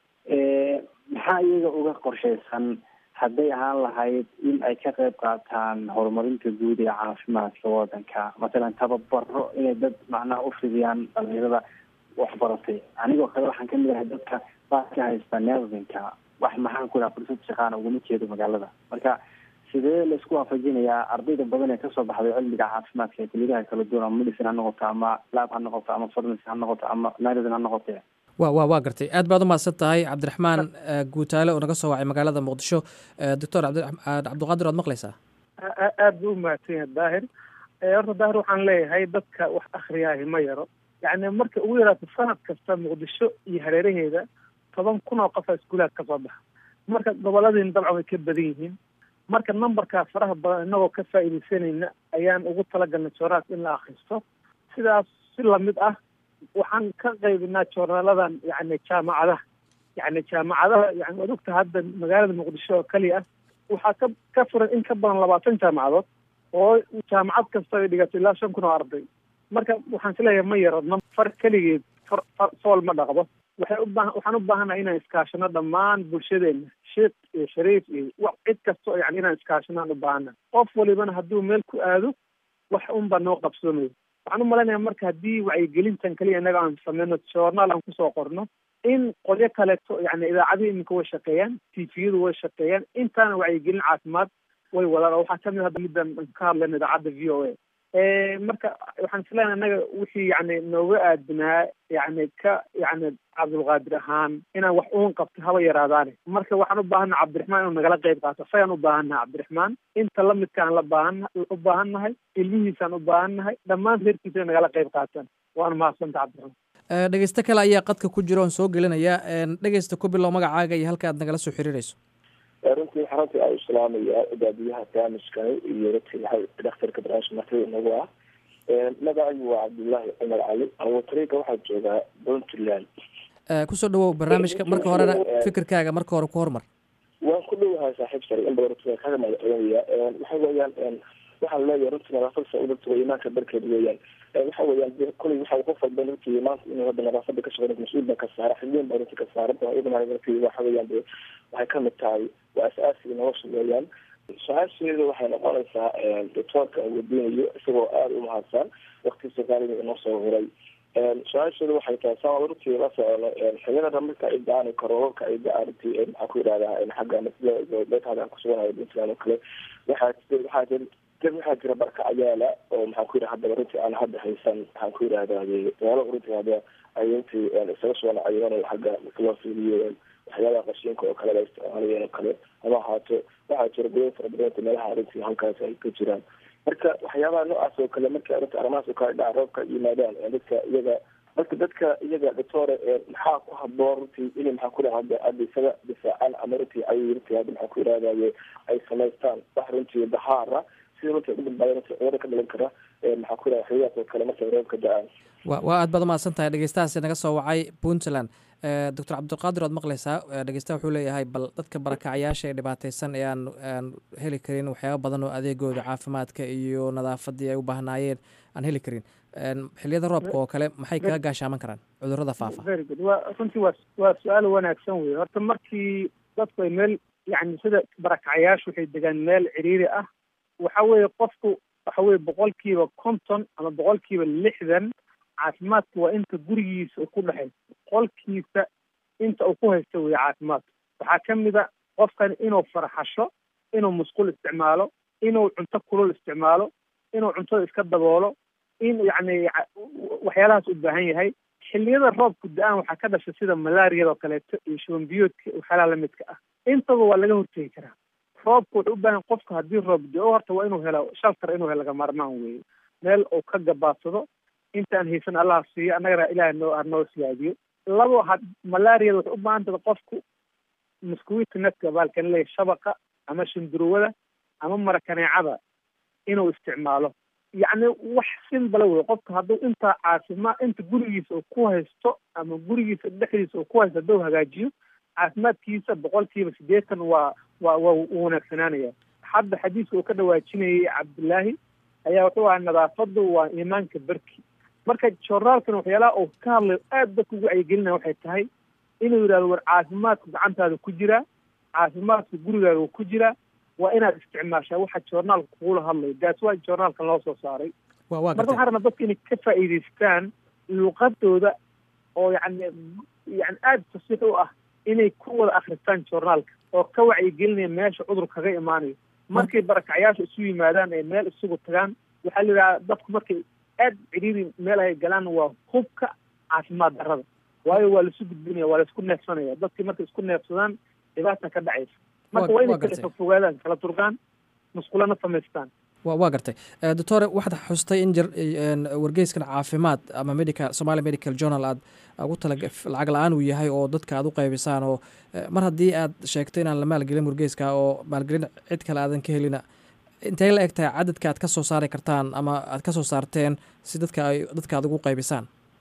maxaa iyaga uga qorshaysan hadday ahaan lahayd in ay ka qayb qaataan horumarinta guud ee caafimaadka waddanka mathalan tababaro inay dad macnaha u fidiyaan dhalinyarada waxbaratay anigoo kale waxaan kamid ahay dadka baa ka haysta nervinka wax maxaan ku dhaha fursad shaqaana uguma jeedo magaalada marka sidee laisku waafajinayaa ardayda badan ee kasoo baxday cilmiga caafimaadka ee kuliyaha kala duwan ama medicine ha noqoto ama lab ha noqoto ama pharmacy ha noqoto ama medicine ha noqote wa wa waa gartay aad baad umahadsan tahay cabdiraxmaan guutaale oo naga soo wacay magaalada muqdisho doctor cabdiqaadir waad maqlaysaa aad buu umahadsan yahay daahir horta daahir waxaan leeyahay dadka wax akriyaahi ma yaro yacni marka ugu yaraato sanad kasta muqdisho iyo hareeraheeda toban kun oo qofa iskuulaad ka soo baxa marka goboladiina dabcan way ka badan yihiin marka numberkaa faraha badan inagoo ka faa'iidaysanayna ayaan ugu talagalnay jooraas in la akristo sidaas si lamid ah waxaan ka qaybinaa joornaaladan yani jaamacadaha yani jaamacadaha yani waad ogta hadda magaalada muqdisho oo keliya ah waxaa ka ka furan in ka badan labaatan jaamacadood oo jaamacad kasta ay dhigato ilaa shan kun oo arday marka waxaan isleeyahay ma yaro far keligeed far far fool ma dhaqdo waxay ubaa waxaan u baahanahay inaan iskaashano dhammaan bulshadeena sheekh iyo shariif iyo cid kasta oo yani inaan iskaashanaan u baahana qof walibana hadduu meel ku aado wax unbaa noo qabsoomayo waxaan u malaynayaa marka haddii wacyigelintan keliya innaga aan sameyno journaal aan kusoo qorno in qolyo kaleeto yani idaacadihi iminka way shaqeeyaan tviyadu way shaqeeyaan intaana wacyigelin caafimaad way wadaan oo waxaa kamid hadda midaan ka hadlayna idaacadda v o a marka waxaan isleeyahay innaga wixii yani nooga aadinaa yani ka yani cabdulqaadir ahaan inaan wax uun qabto haba yaraadaane marka waxaan u baahana cabdiraxmaan inuu nagala qayb qaato isagaan u baahannahay cabdiraxmaan inta lamidkaan la baahan u baahan nahay ilmihiisaan u baahan nahay dhammaan reerkiisa inay nagala qayb qaataan waana mahadsanta cabdiraxmaan dhegeysto kale ayaa qadka ku jira oon soo gelinaya dhegeysta ku bilow magacaaga iyo halka aad nagala soo xiriirayso runtii waxaan runtii aa islaamaya baabiyaha barnaamijkani iyo runtii waxay dhakhtarka barnaamijka martida inagu ah magacaygu waa cabdullaahi cumar cali awatariga waxaa joogaa puntland kusoo dhawow barnaamijka marka horena fikirkaaga marka hore ku hormar waan ku dhowahay saaxiib sare in badan runtii kaga magaceynaya waxa weeyaan waxaan leeyahay runtii nadaafada udurta waa imaanka barkeed weeyaan waxa weeyaan koley waxa qof walba runtii maanta inuu hadda nadaafada ka shaqeyn mas-uul baa ka saara xidliin baa runtii ka saaran iyadana runtii waxa weeyaan de waxay kamid tahay waa as-aasiga nolosha weeyaan su-aasheeda waxay noqonaysaa doctoorka aan weydiinayo isagoo aada u mahadsan wakti soomaaliga inoo soo huray su-aasheeda waxay tahay saa runtii la socono xiliyada marka ay da-aan karoorka ay da-aan runtii maxaa ku yidhahdaa xagga beetaada aan kusuganayo puntland oo kale waxaa waxaa dad waxaa jira barka ayaala oo maxaan ku yidhaha haddaba runtii aan hadda haysan maxaan ku yidhahdaa meelo runtii hadda ay runtii isaga soo nacayeen xagga marka loo fiiriyo waxyaabaha qashinka oo kale la isticmaalayeen oo kale ama ahaato waxaa jira gudo fara badanta meelaha runtii halkaas ay ka jiraan marka waxyaabaha noocaas oo kale marka runtii arrimahaas oo kale dhaca roobka yimaadaan dadka iyaga marka dadka iyaga doctore maxaa ku haboon runtii inay maxaa ku dhaha hadda isaga difaacaan ama runtii ay runtii hadda maxaa ku yidhahdaye ay samaystaan wax runtii dahaara sida markay u badbaada marka cudurada ka dhalan kara maxaa ku yidhaha xiliyaas oo kale markay roobka da-aan wa waa aad baad umahadsan tahay dhegeystahaasi naga soo wacay puntland doctor cabdiqaadir waad maqleysaa dhegeystaha wuxuu leeyahay bal dadka barakacayaasha ee dhibaateysan ee aan aan heli karin waxyaaba badan oo adeegooda caafimaadka iyo nadaafadii ay u baahnaayeen aan heli karin xiliyada roobka oo kale maxay kaga gaashaaman karaan cudurada faafa very good wa runtii waa waa su-aal wanaagsan wey horta markii dadku ay meel yani sida barakacayaashu waxay degaan meel ciriiri ah waxa weeye qofku waxa weye boqolkiiba konton ama boqolkiiba lixdan caafimaadka waa inta gurigiisa uu ku dhexay boqolkiisa inta uu ku haysto weye caafimaadka waxaa ka mid a qofkan inuu farxasho inuu musqul isticmaalo inuu cunto kulul isticmaalo inuu cuntada iska daboolo in yacni waxyaalahaas u baahan yahay xilliyada roobku da-aan waxaa ka dhasha sida malaariyada oo kaleeto iyo shuban biyoodka waxyaalaha lamidka ah intaba waa laga hortegi karaa roobku wuxuu u baahan qofka haddii roob da-o horta waa inuu helo shaltar inuu helo laga maarmaan weeye meel uu ka gabaadsado intaan haysan allah siiyo annagana ilaah noo hanoo siyaadiyo labo had malaariyada waxay u baahan tahay qofku muskuwita netka baalkan leeyahy shabaqa ama shinduruwada ama marakaneecada inuu isticmaalo yacni wax simbala wey qofka hadduu intaa caafimaad inta gurigiisa uu ku haysto ama gurigiisa dhexdiisa uu ku haysto hadduu hagaajiyo caafimaadkiisa boqolkiiba siddeetan waa waa waa u wanaagsanaanaya hadda xadiiska uu ka dhawaajinayay cabdillaahi ayaa wuxuu ahaa nadaafadu waa iimaanka berki marka joornaalkan waxyaalaha uu ka hadlayo aad dadka ugu wacyigelinaya waxay tahay inuu yidhahdo war caafimaadku gacantaada ku jiraa caafimaadku gurigaaga ku jiraa waa inaad isticmaashaa waxa joornaalka kugula hadlayo daas waa joornaalkan loo soo saaray marka waxaan rabnaa dadka inay ka faa'iidaystaan luqadooda oo yani yani aada fasiix u ah inay ku wada akristaan joornaalka oo ka wacyigelinaya meesha cudur kaga imaanayo markay barakacyaasha isu yimaadaan ee meel isugu tagaan waxaa la yidhaha dadku markay aada ciriiri meel ay galaan waa hubka caafimaad darrada waayo waa laisu gudbinaya waa laisku neefsanaya dadkii markay isku neefsadaan dhibaata ka dhacaysa marka waa inay kala fogaadaan kala durgaan musqulana samaystaan wa waa gartay doctore waxaad xustay in jir wargeyskan caafimaad ama medical somalia medical journal aad ugu tala lacag la-aan uu yahay oo dadka aad u qaybisaan oo mar haddii aad sheegto inaan la maalgelin wargeyska oo maalgelin cid kale aadan ka helina intay la eg tahay cadadka aad ka soo saari kartaan ama aad ka soo saarteen si dadka ay dadka aad ugu qaybisaan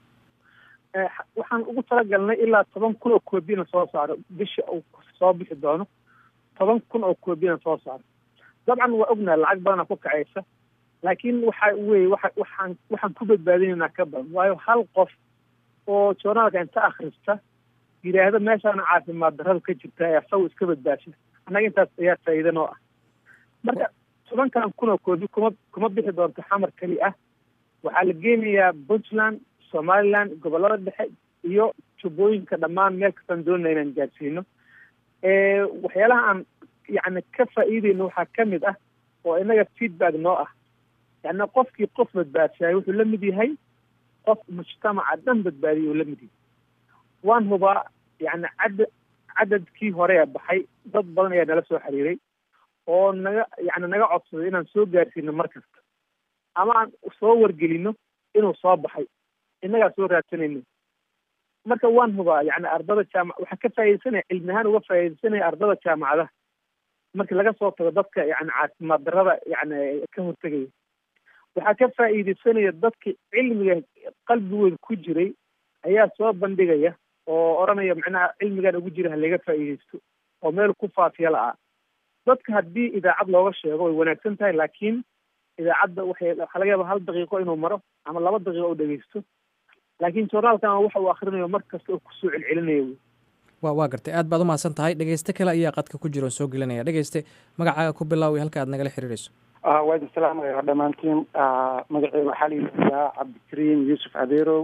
waxaan ugu talagalnay ilaa toban kun oo koobiyana soo saaro bisha uu soo bixi doono toban kun oo koobiyana soo saaro dabcan waa ognaha lacag badana ku kacaysa laakiin waxa weye waa waxaan waxaan ku badbaadinaynaa ka badan waayo hal qof oo journaalka inta akrista yidhaahdo meeshaana caafimaad darrada ka jirta ee asagu iska badbaasha annaga intaas ayaa faa'iida noo ah marka tobankan kun oo koobi kuma kuma bixi doonto xamar keli ah waxaa la geenayaa puntland somaliland gobollada dhexe iyo jubbooyinka dhammaan meel kastaan doonana inaan gaadsiino waxyaalaha aan yacni ka faa'iideyno waxaa ka mid ah oo inaga feedback noo ah yacni qofkii qof badbaadsahay wuxuu la mid yahay qof mujtamaca dhan badbaadiyay uu la mid yahay waan hubaa yacni cadad cadadkii hore ee baxay dad badan ayaa nala soo xiriiray oo naga yacni naga codsaday inaan soo gaarsiino mar kasta ama aan soo wargelino inuu soo baxay innagaa soo raadsanayno marka waan hubaa yacni ardada jaamac waxaa ka faa'iidaysanaya cilmi ahaan uga faa'iidaysanaya ardada jaamacadaha markii laga soo tago dadka yani caafimaad darrada yani ka hortegaya waxaa ka faa'iidaysanaya dadka cilmiga qalbigooda ku jiray ayaa soo bandhigaya oo odhanaya macnaha cilmigan ugu jira halaga faa'iidaysto oo meel ku faafiya la-a dadka haddii idaacad looga sheego way wanaagsan tahay laakiin idaacadda waxay waxaa laga yaaba hal daqiiqo inuu maro ama laba daqiiqo u dhegeysto laakiin journaalkan waxa uu akrinayo mar kasta oo kusoo celcelinayo wey wa waa gartay aad baad umahadsan tahay dhegeyste kale ayaa qadka ku jiro soo gelinaya dhegeyste magacaaga ku bilaawi halka aad nagala xiriireyso waa idin salaamaya dhammaantiin magaceyga waxaa la yidhahdaa cabdikariim yuusuf adeerow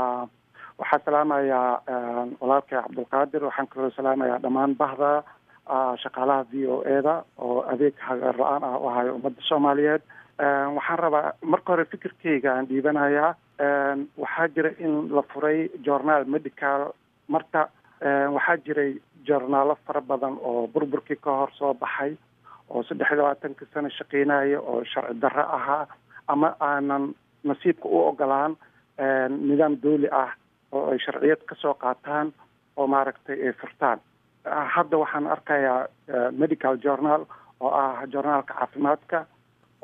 waxaa salaamayaa walaalkay cabdulqaadir waxaan kaloo salaamayaa dhammaan bahda shaqaalaha v o e da oo adeeg hagar la-aan ah u hayo ummadda soomaaliyeed waxaan rabaa marka hore fikirkeyga aan dhiibanayaa waxaa jira in la furay journaal medical marka waxaa jiray journaalo fara badan oo burburkii ka hor soo baxay oo saddex iyo labaatankii sano shaqeynaya oo sharci darro ahaa ama aanan nasiibka u ogolaan nidaam dooli ah oo ay sharciyad kasoo qaataan oo maaragtay ay furtaan hadda waxaan arkayaa medical journal oo ah journaalka caafimaadka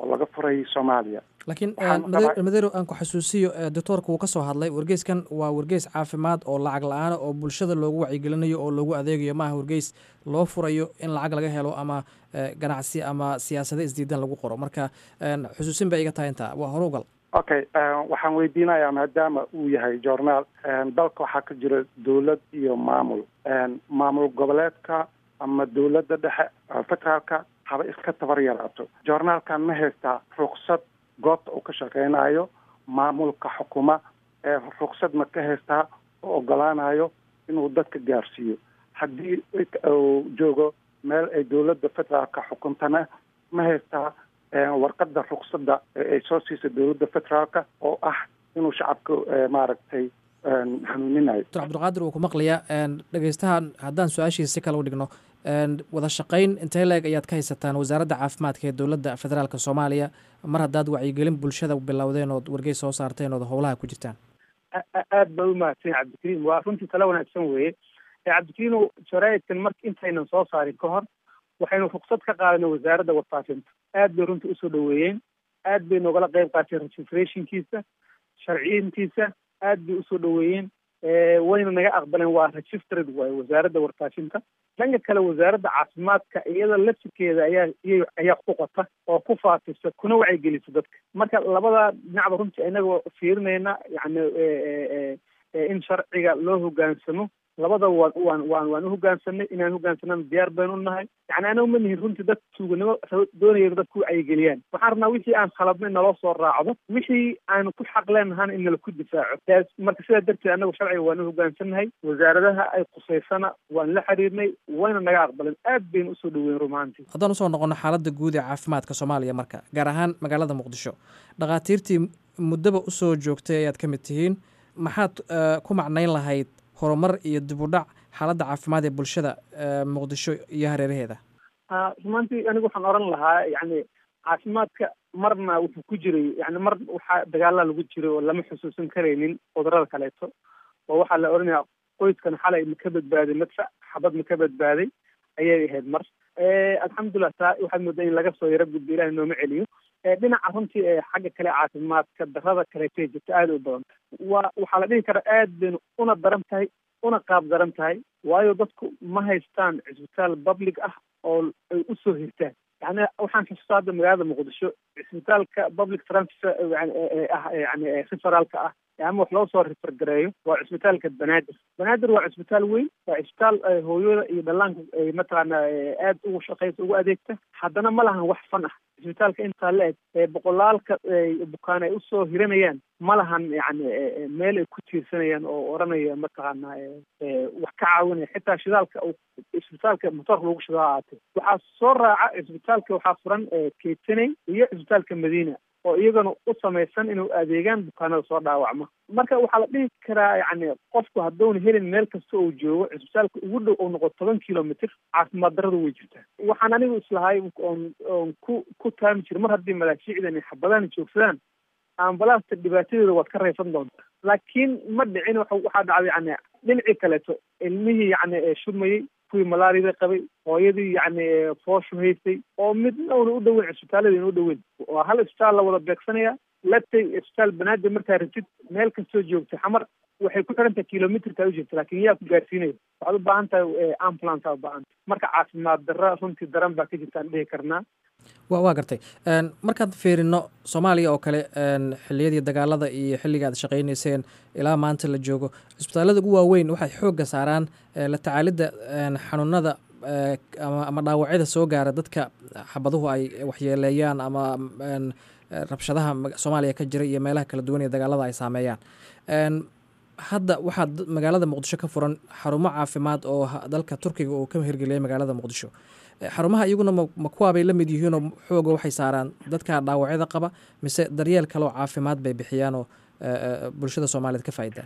oo laga furay soomaaliya laakiin Waxaan madero rabaa- madero aan ku xasuusiyo eh, doctoorka wuu ka soo hadlay wargeyskan waa wargeys caafimaad oo lacag la-aana oo bulshada loogu wacyigelinayo oo loogu adeegayo maaha wargeys loo furayo in lacag laga helo ama eh, ganacsi ama siyaasado isdiidan lagu qoro marka en, xusuusin bay iga tahay intaa waa hore ugal okay eh, waxaan weydiinayaa maadaama uu yahay journaal eh, dalka waxaa ka jira dowlad iyo maamul Eh, maamul goboleedka ama dowladda dhexe eh, federaalka haba iska tabar yaraato journaalkan ma haystaa ruksad goobta uu ka shaqeynayo maamulka xukuma ee ruksad ma ka haystaa oo ogolaanayo inuu dadka gaarsiiyo haddii uu joogo meel ay dowladda federaalka xukuntana ma haystaa eh, warqadda ruksada ee ay soo siisa dowladda federaalka oo ah inuu shacabka eh, maaragtay eh, hanuuninayo doctor cabdulqaadir wuu ku maqlayaa en, dhegeystahan haddaan su-aashiisa si kale u dhigno en, wada shaqayn intee leeg ayaad ka haysataan wasaaradda caafimaadka ee dowladda federaalka soomaaliya mar haddaad wacyigelin bulshada bilowdeen ood wargeys soo saarteen ood howlaha ku jirtaan a- a- aad baa u mahadsan yahay cabdikariim waa runtii tala wanaagsan weeye ee cabdikariim jaraa'idkan marka intaynan soo saarin ka hor waxaynu ruksad ka qaadanay wasaaradda warfaafinta aad bay runtii usoo dhaweeyeen aad bay nogala qayb qaateen registrationkiisa sharciyintiisa aad bay usoo dhaweeyeen Eh, wayna naga aqbaleen waa registered waaye wasaaradda warfaafinta dhanka kale wasaaradda caafimaadka iyada laftirkeeda ayaa iya ayaa ku qota oo ku faafisa kuna wacyigelisa dadka marka labada dhinacba runtii inagoo fiirinayna yani eh, eh, eh, eh, in sharciga loo hogaansamo labada waan waan waan waan uhogaansanay inaan hogaansanana diyaar baynu nahay yani anagu ma nihin runtii dad tuuganimo rabo- doonayeen dadku wacyigeliyaan waxaan rabnaa wixii aan khaladnay naloo soo raacdo wixii aanu ku xaq leenahana in nala ku difaaco taas marka sidaa darteed anagu sharciga waan uhogaansannahay wasaaradaha ay khuseysana waan la xiriirnay wayna naga aqbaleen aad baynu usoo dhaweyn rumaantii haddaan usoo noqono xaaladda guud ee caafimaadka soomaaliya marka gaar ahaan magaalada muqdisho dhakhaatiirtii muddaba usoo joogtay ayaad ka mid tihiin maxaad eh, ku macnayn lahayd horumar iyo dib u dhac xaaladda caafimaad ee bulshada eh, muqdisho iyo hareeraheeda Ah, rumaantii anigu waxaan oran lahaa yani caafimaadka marna wuxuu ku jiray yani mar waxaa dagaala lagu jiray oo lama xusuusan karaynin cudurada kaleeto oo waxaa la oranayaa qoyskan xalay ma ka badbaaday madfac xabad ma ka badbaaday ayay ahayd mar Eh, alxamdulilah taa waxaad moodaa in laga soo yaro gudbo ilahi nooma celiyo Eh, dhinaca runtii ee xagga kale caafimaadka darada kaleetay jirta aada u badan waa waxaa la dhihi karaa aad baynu una daran tahay una qaab daran tahay waayo dadku ma haystaan cisbitaal public ah oo ay usoo hirtaan yani waxaan xusuustaa hadda magaalada muqdisho cisbitaalka public transfer yani ee ah yani ee referaalka ah ama wax loo soo refergareeyo waa cisbitaalka banaadir banaadir waa cisbitaal weyn waa cisbitaal eh, hooyada iyo dhallaanka ay mataqaana eh, aad ugu shaqeysa ugu adeegta haddana ma lahan wax fan ah cisbitaalka intaa la eg ee boqolaalka eh, bukaan ay usoo hiranayaan ma lahan yani eh, eh, meel ay ku tiirsanayaan oo oranaya mataqaana eh, eh, wax ka caawinaya xitaa shidaalka uu cisbitaalka motoorka lagu shidaa ahaatee waxaa soo raaca cisbitaalka waxaa furan eh, keetaney iyo cisbitaalka madiina oo iyagana u samaysan inuu adeegaan bukaanada soo dhaawacma marka waxaa la dhihi karaa yani qofku hadduuna helin meel kasta uu joogo cisbitaalka ugu dhow uu noqo toban kilomitr caafimaad darradu way jirtaa waxaan anigu islahay oon oon ku ku taami jira mar haddii malaashiicdan iyo xabadahan joogsadaan ambalaasta dhibaatadeeda waad ka raysan doontaa laakiin ma dhicin waxa waxaa dhacday yani dhinacii kaleeto ilmihii yani ee shubmayey kuwii malaariyada qabay hooyadii yani ee fooshu haystay oo midna una u dhoweyn cisbitaalada ina u dhoweyn waa hal isbitaal la wada beegsanaya latay isbitaal banaadir markaa ratid meel kastoo joogta xamar waxay ku xiran tahay kilomitrkaa u jirta laakiin yaa ku gaarsiinaya waxaad u baahan tahay eh, ambulance aa u baahan tahay marka caafimaad darra runtii daran baa ka jirta aan dhihi karnaa wa waa gartay En, markaad fiirino soomaaliya oo kale en, xilliyadii dagaalada iyo xilliga aad shaqaynayseen ilaa maanta la joogo cisbitaallada ugu waaweyn waxay xoogga saaraan eh, la tacaalidda en, xanuunada eh, ama, ama dhaawacyada soo gaara dadka xabaduhu ay waxyeeleeyaan ama en, eh, rabshadaha mag- soomaaliya ka jira iyo meelaha kala duwan ee dagaalada ay saameeyaan En, hadda waxaa d- magaalada muqdisho ka furan xarumo caafimaad oo ha- dalka turkiga uu ka hirgeliyay magaalada muqdisho Eh, xarumaha iyaguna ma ma kuwaabay la mid yihiinoo xooga waxay saaraan dadka dhaawacyada qaba mise daryeel kaleoo caafimaad bay bixiyaanoo eh, eh, bulshada soomaaliyeed ka faa'idaa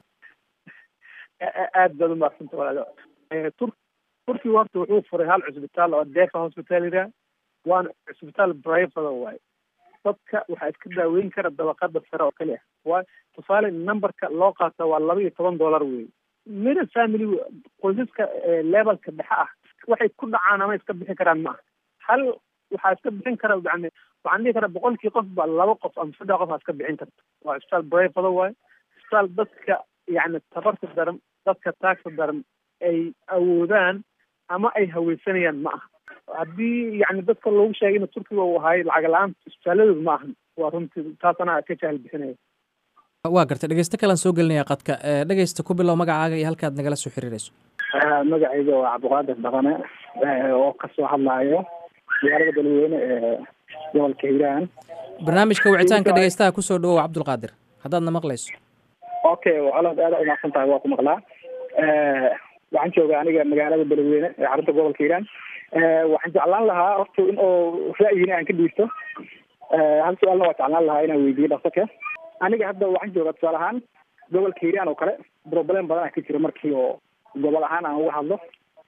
A- a- aad baad umaadsanta walaalo Eh, tur turkiga horta wuxuu furay hal cisbitaal oo defa hospital yidhaha waana cisbitaal private waaye dadka waxaa iska daaweyn kara dabaqada sare oo kali ah waa tusaale numberka loo qaata waa laba iyo toban dollar wey middle family qoysaska eh, levelka dhexe ah waxay ku dhacaan ama iska bixi karaan ma aha hal waxaa iska bixin kara yani waxaan dhihi karaa boqolkii qof ba laba qof ama saddex qof aa iska bixin karta waa isbitaal brefada waaye isbitaal dadka yani tabarta daran dadka taagta daran ay awoodaan ama ay haweysanayaan ma aha haddii yani dadka loogu sheegay in turkiga uu ahay lacag la-aanta isbitaaladooda ma ahan waa runtii taas anaa ka jahal bixinaya waa gartay dhegeysto kalean soo gelinaya qadka dhegeysta ku bilow magacaaga iyo halkaad nagala soo xiriirayso magacayga waa cabdiqaadir dhaqane oo kasoo hadlaayo magaalada beledweyne ee gobolka hiiraan barnaamijka wicitaanka dhegeystaha kusoo dhawow cabdulqaadir haddaadna maqlayso okay colaad aada umaqsan tahay waa ku maqlaa waxaan joogaa aniga magaalada beledweyne ee xarunta gobolka hiiraan waxaan jeclaan lahaa horta in oo ra'yina aan ka dhiibto hal su-aalna waa jeclaan lahaa inaan weydiiyo dhaqsaka aniga hadda waxaan joogaa tusaale ahaan gobolka hiiraan oo kale problem badan ka jira markii oo gobol ahaan aan uga hadlo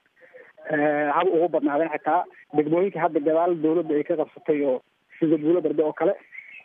haba ugu badnaadeen xitaa degmooyinka hadda gadaal dawladda ay ka qabsatay oo sida buulo darbe oo kale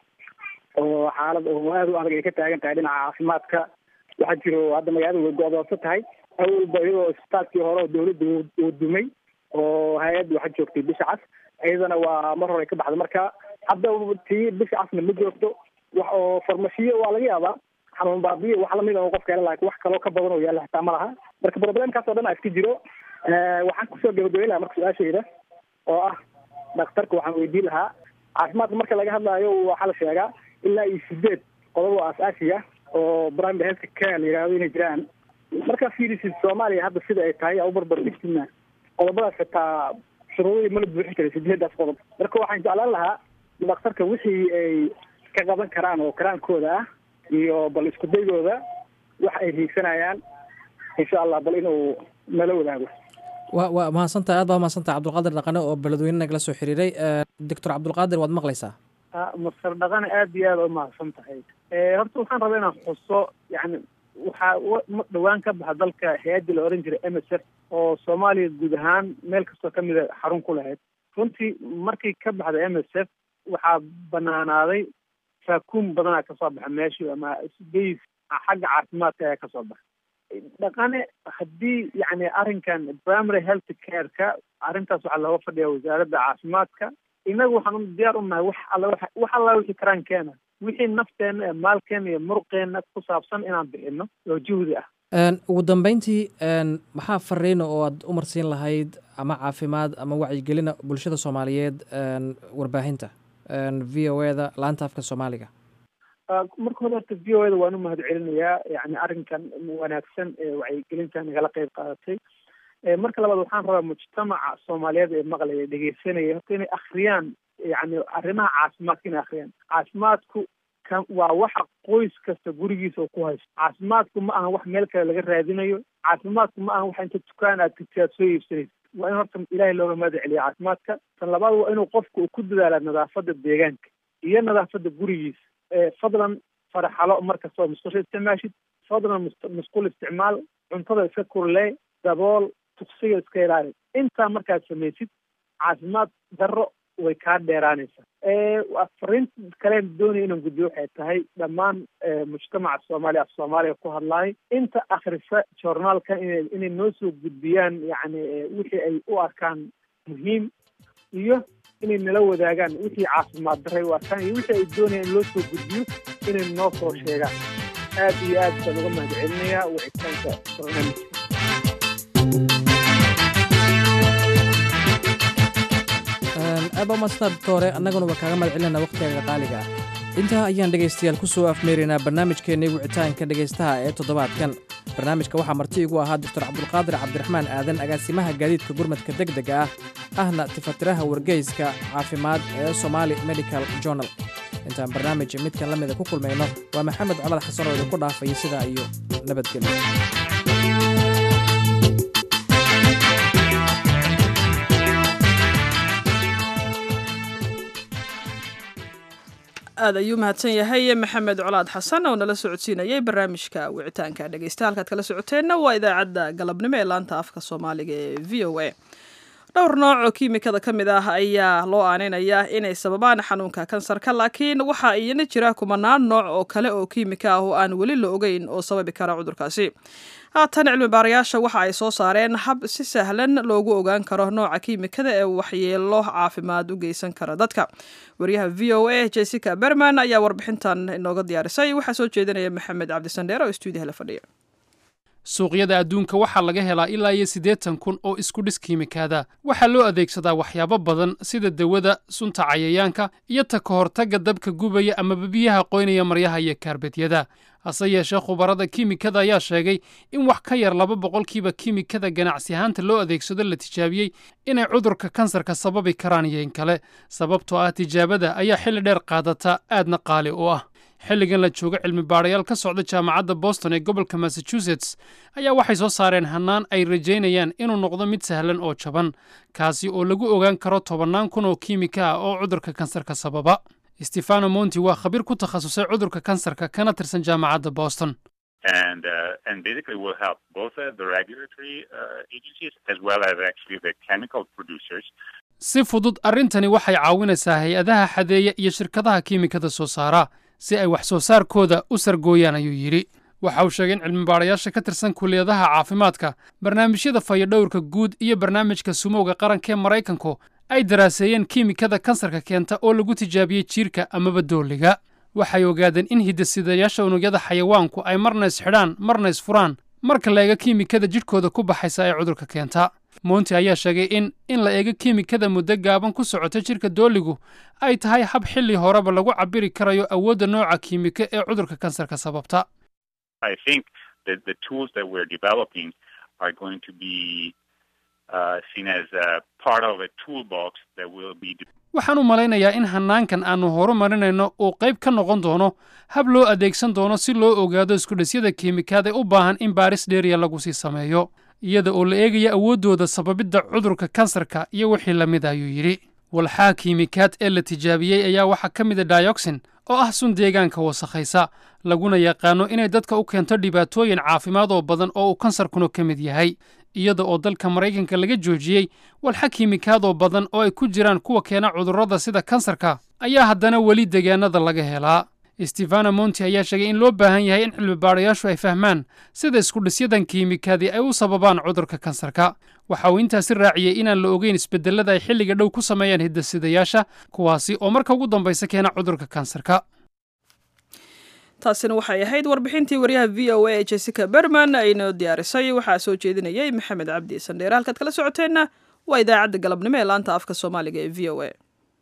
oo xaalad oo aada u adag ay ka taagan tahay dhinaca caafimaadka waxaa jiro hadda magaalada way go-doonsan tahay awalba iyadoo isbitaalkii hore oo dawladda uu dumay oo hay-adda waxaa joogtay bisha cas iyadana waa mar hore ka baxda marka hadda tii bisha casna ma joogto wax oo farmashiyo waa laga yaabaa xanuun baabiyo wax lamid oo qofka hela laakiin wax kaloo ka badan oo yaalla xitaa ma laha marka problemkaas oo dhan aa iska jiro waxaan kusoo gabagabeyn lahaa marka su-aashayda oo ah dhakhtarka waxaan weydiin lahaa caafimaadka marka laga hadlaayo waxaa la sheegaa ilaa iyo sideed qodob oo aas-aasi ah oo primary health care la yihahdo inay jiraan markaa fiirisid soomaaliya hadda sida ay tahay aa u barbar dhigtina qodobadaas xitaa shuruudadii mala buuxin karay sideedaas qodob marka waxaan jeclaan lahaa dhakhtarka wixii ay ka qaban karaan oo karaankooda ah iyo bal isku daygooda wax ay hiigsanayaan insha allah bal inuu nala wadaago wa waa mahadsantaha aad baa mahadsantaha cabdulqaadir dhaqane oo beledweyne nagala soo xiriiray doctor cabdulqaadir waad maqlaysaa masar dhaqane aada iyo aada u mahadsan tahay horta waxaan rabaa inaan xuso yani waxaa dhawaan ka baxa dalka hay-addii la oran jiray m s f oo soomaaliya guud ahaan meel kastoo kamida xarun ku lahayd runtii markii ka baxda m s f waxaa banaanaaday saakuun badanaa kasoo baxa meeshii ama bas xagga caafimaadka ayaa kasoo baxa dhaqane haddii yani arrinkan primary health care-ka arrintaas waxaa looga fadhiya wasaaradda caafimaadka inagu waxaan diyaar u nahay wax alla wax alla wixii karaankeena wixii nafteena ee maalkeena iyo muruqeena ku saabsan inaan bixino oo juhdi ah ugu dambeyntii maxaa fariina oo aad u marsiin lahayd ama caafimaad ama wacyigelina bulshada soomaaliyeed warbaahinta v o e da laanta afka soomaaliga marka hore horta v o e da waan u mahad celinayaa yani arrinkan wanaagsan ee wacyigelinta nagala qeyb qaadatay marka labaad waxaan rabaa mujtamaca soomaaliyeed ee maqlaya dhegeysanaya horta inay akriyaan yani arrimaha caafimaadka inay akriyaan caafimaadku ka waa waxa qoys kasta gurigiisa oo ku haysto caafimaadku ma aha wax meel kale laga raadinayo caafimaadku ma aha wax inta dukaan aad tagti aad soo iibsanaysa waa in horta ilaahay looga mahad celiya caafimaadka tan labaad waa inuu qofku uu ku dadaala nadaafadda deegaanka iyo nadaafadda gurigiisa fadlan faraxalo markastoo musqusha isticmaashid fadlan musqul isticmaal cuntada iska kurlee dabool tuksiga iska ilaali intaa markaad samaysid caafimaad darro way kaa dheeraanaysaa fariinta kaleen doonaya inaan gudbiyo waxay tahay dhammaan mujtamaca soomaaliya af soomaaliya ku hadlaay inta akrisa journaalkan ina inay noo soo gudbiyaan yani wixii ay u arkaan muhiim iyo inay nala wadaagaan wixii caafimaad daray u arkaan iyo wixii ay doonayaan in loo soo gudbiyo inay noo soo sheegaan aad iyo aad baan uga mahad celinayaa wicitaanka barnaamijka aad baa umaadsantaa doctore annaguna waa kaaga mahad celinayna wakhtigaga qaaliga ah intaa ayaan dhegaystayaal ku soo afmeeraynaa barnaamijkeennii wicitaanka dhegaystaha ee toddobaadkan barnaamijka waxaa marti igu ahaa doctor cabdulqaadir cabdiraxmaan aadan agaasimaha gaadiidka gurmadka deg dega ah ahna tifatiraha wargeyska caafimaad ee somaali medical journal intaan barnaamij midkan la mida ku kulmayno waa maxamed colad xasan oo idinku dhaafaya sidaa iyo nabadgelyo aad ayuu mahadsan yahay maxamed colaad xasan oo nala socodsiinayay barnaamijka wicitaanka dhegeysta halkaad kala socoteenna waa idaacadda galabnimo ee laanta afka soomaaliga ee v o a dhowr nooc oo kiimikada ka mid ah ayaa loo aaneynayaa inay sababaan xanuunka kansarka laakiin waxaa iyana jira kumanaan nooc oo kale oo kiimika ah oo aan weli la ogeyn oo sababi kara cudurkaasi haatan cilmi baarayaasha waxa ay soo saareen hab si sahlan loogu ogaan karo nooca kiimikada ee waxyeelo caafimaad u geysan kara dadka wariyaha v o a jessica berman ayaa warbixintan inooga diyaarisay waxaa soo jeedinaya maxamed cabdisandheer oo stuudiyaha la fadhiya suuqyada adduunka waxaa laga helaa ilaa iyo siddeetan kun oo isku dhis kiimikaada waxaa loo adeegsadaa waxyaabo badan sida dawada sunta cayayaanka iyo ta ka hortagga dabka gubaya amaba biyaha qoynaya maryaha iyo kaarbedyada hase yeeshee khubarada kiimikada ayaa sheegay in wax ka yar laba boqolkiiba kiimikada ganacsi ahaanta loo adeegsado la tijaabiyey inay cudurka kansarka sababi karaan iyo in kale sababtoo ah tijaabada ayaa xilli dheer qaadata aadna qaali u ah xilligan la joogo cilmi baadhayaal ka socda jaamacadda boston ee gobolka massachusetts ayaa waxay soo saareen hannaan ay rajaynayaan inuu noqdo mid sahlan oo jaban kaasi oo lagu ogaan karo tobannaan kun oo kiimika ah oo cudurka kansarka sababa stefano monti waa khabiir ku takhasusay cudurka kansarka kana tirsan jaamacadda boston and uh, and basically will help both uh, the regulatory uh, agencies as well as actually the chemical producers. si fudud arrintani waxay caawinaysaa hay-adaha xadeeya iyo shirkadaha kiimikada soo saara si ay wax soo saarkooda u sargooyaan ayuu yidhi waxa uu sheegay in cilmibaadhayaasha ka tirsan kulliyadaha caafimaadka barnaamijyada fayodhowrka guud iyo barnaamijka sumowga qaranka ee maraykanku ay daraaseeyeen kiimikada kansarka keenta oo lagu tijaabiyey jiirka amaba dooliga waxay ogaadeen in hidasidayaasha unugyada xayawaanku ay marna isxidhaan marna isfuraan marka la eego kiimikada jidhkooda ku baxaysa ee cudurka keenta monti ayaa sheegay in in la eego kiimikada muddo gaaban ku socota jidhka dooligu ay tahay hab xilli horeba lagu cabiri karayo awoodda nooca kiimiko ee cudurka kansarka sababta I think that the tools that we're developing are going to be uh, seen as a part of a toolbox that will be waxaan u malaynayaa in hannaankan aannu horumarinayno uu qayb ka noqon doono hab loo adeegsan doono si loo ogaado iskudhisyada kiimikaad ee u baahan in baaris dheeriya lagu sii sameeyo iyada oo la eegaya awooddooda sababidda cudurka kansarka iyo wixii la mid ayuu yidhi walxaha kiimikaad ee la tijaabiyey ayaa waxaa ka mida dayoksin oo ah sun deegaanka wasakhaysa laguna yaqaano inay dadka u keento dhibaatooyin caafimaad oo badan oo uu kansarkuna ka mid yahay iyada oo dalka maraykanka laga joojiyey walxa kiimikaadoo badan oo ay ku jiraan kuwa keena cudurrada sida kansarka ayaa haddana weli deegaanada laga helaa stefano monti ayaa sheegay in loo baahan yahay in cilmibaadhayaashu ay fahmaan sida iskudhisyadan kiimikaadii ay u sababaan cudurka kansarka waxa uu intaasi raaciyey inaan la ogeyn isbedelada ay xilliga dhow ku sameeyaan hidasidayaasha kuwaasi oo marka ugu dambaysa keena cudurka kansarka taasina waxay ahayd warbixintii waryaha v o a ee jessica berman aynoo diyaarisay waxaa soo jeedinayay maxamed cabdi sandheere halkaad kala socoteenna waa idaacadda galabnimo ee laanta afka soomaaliga ee v o a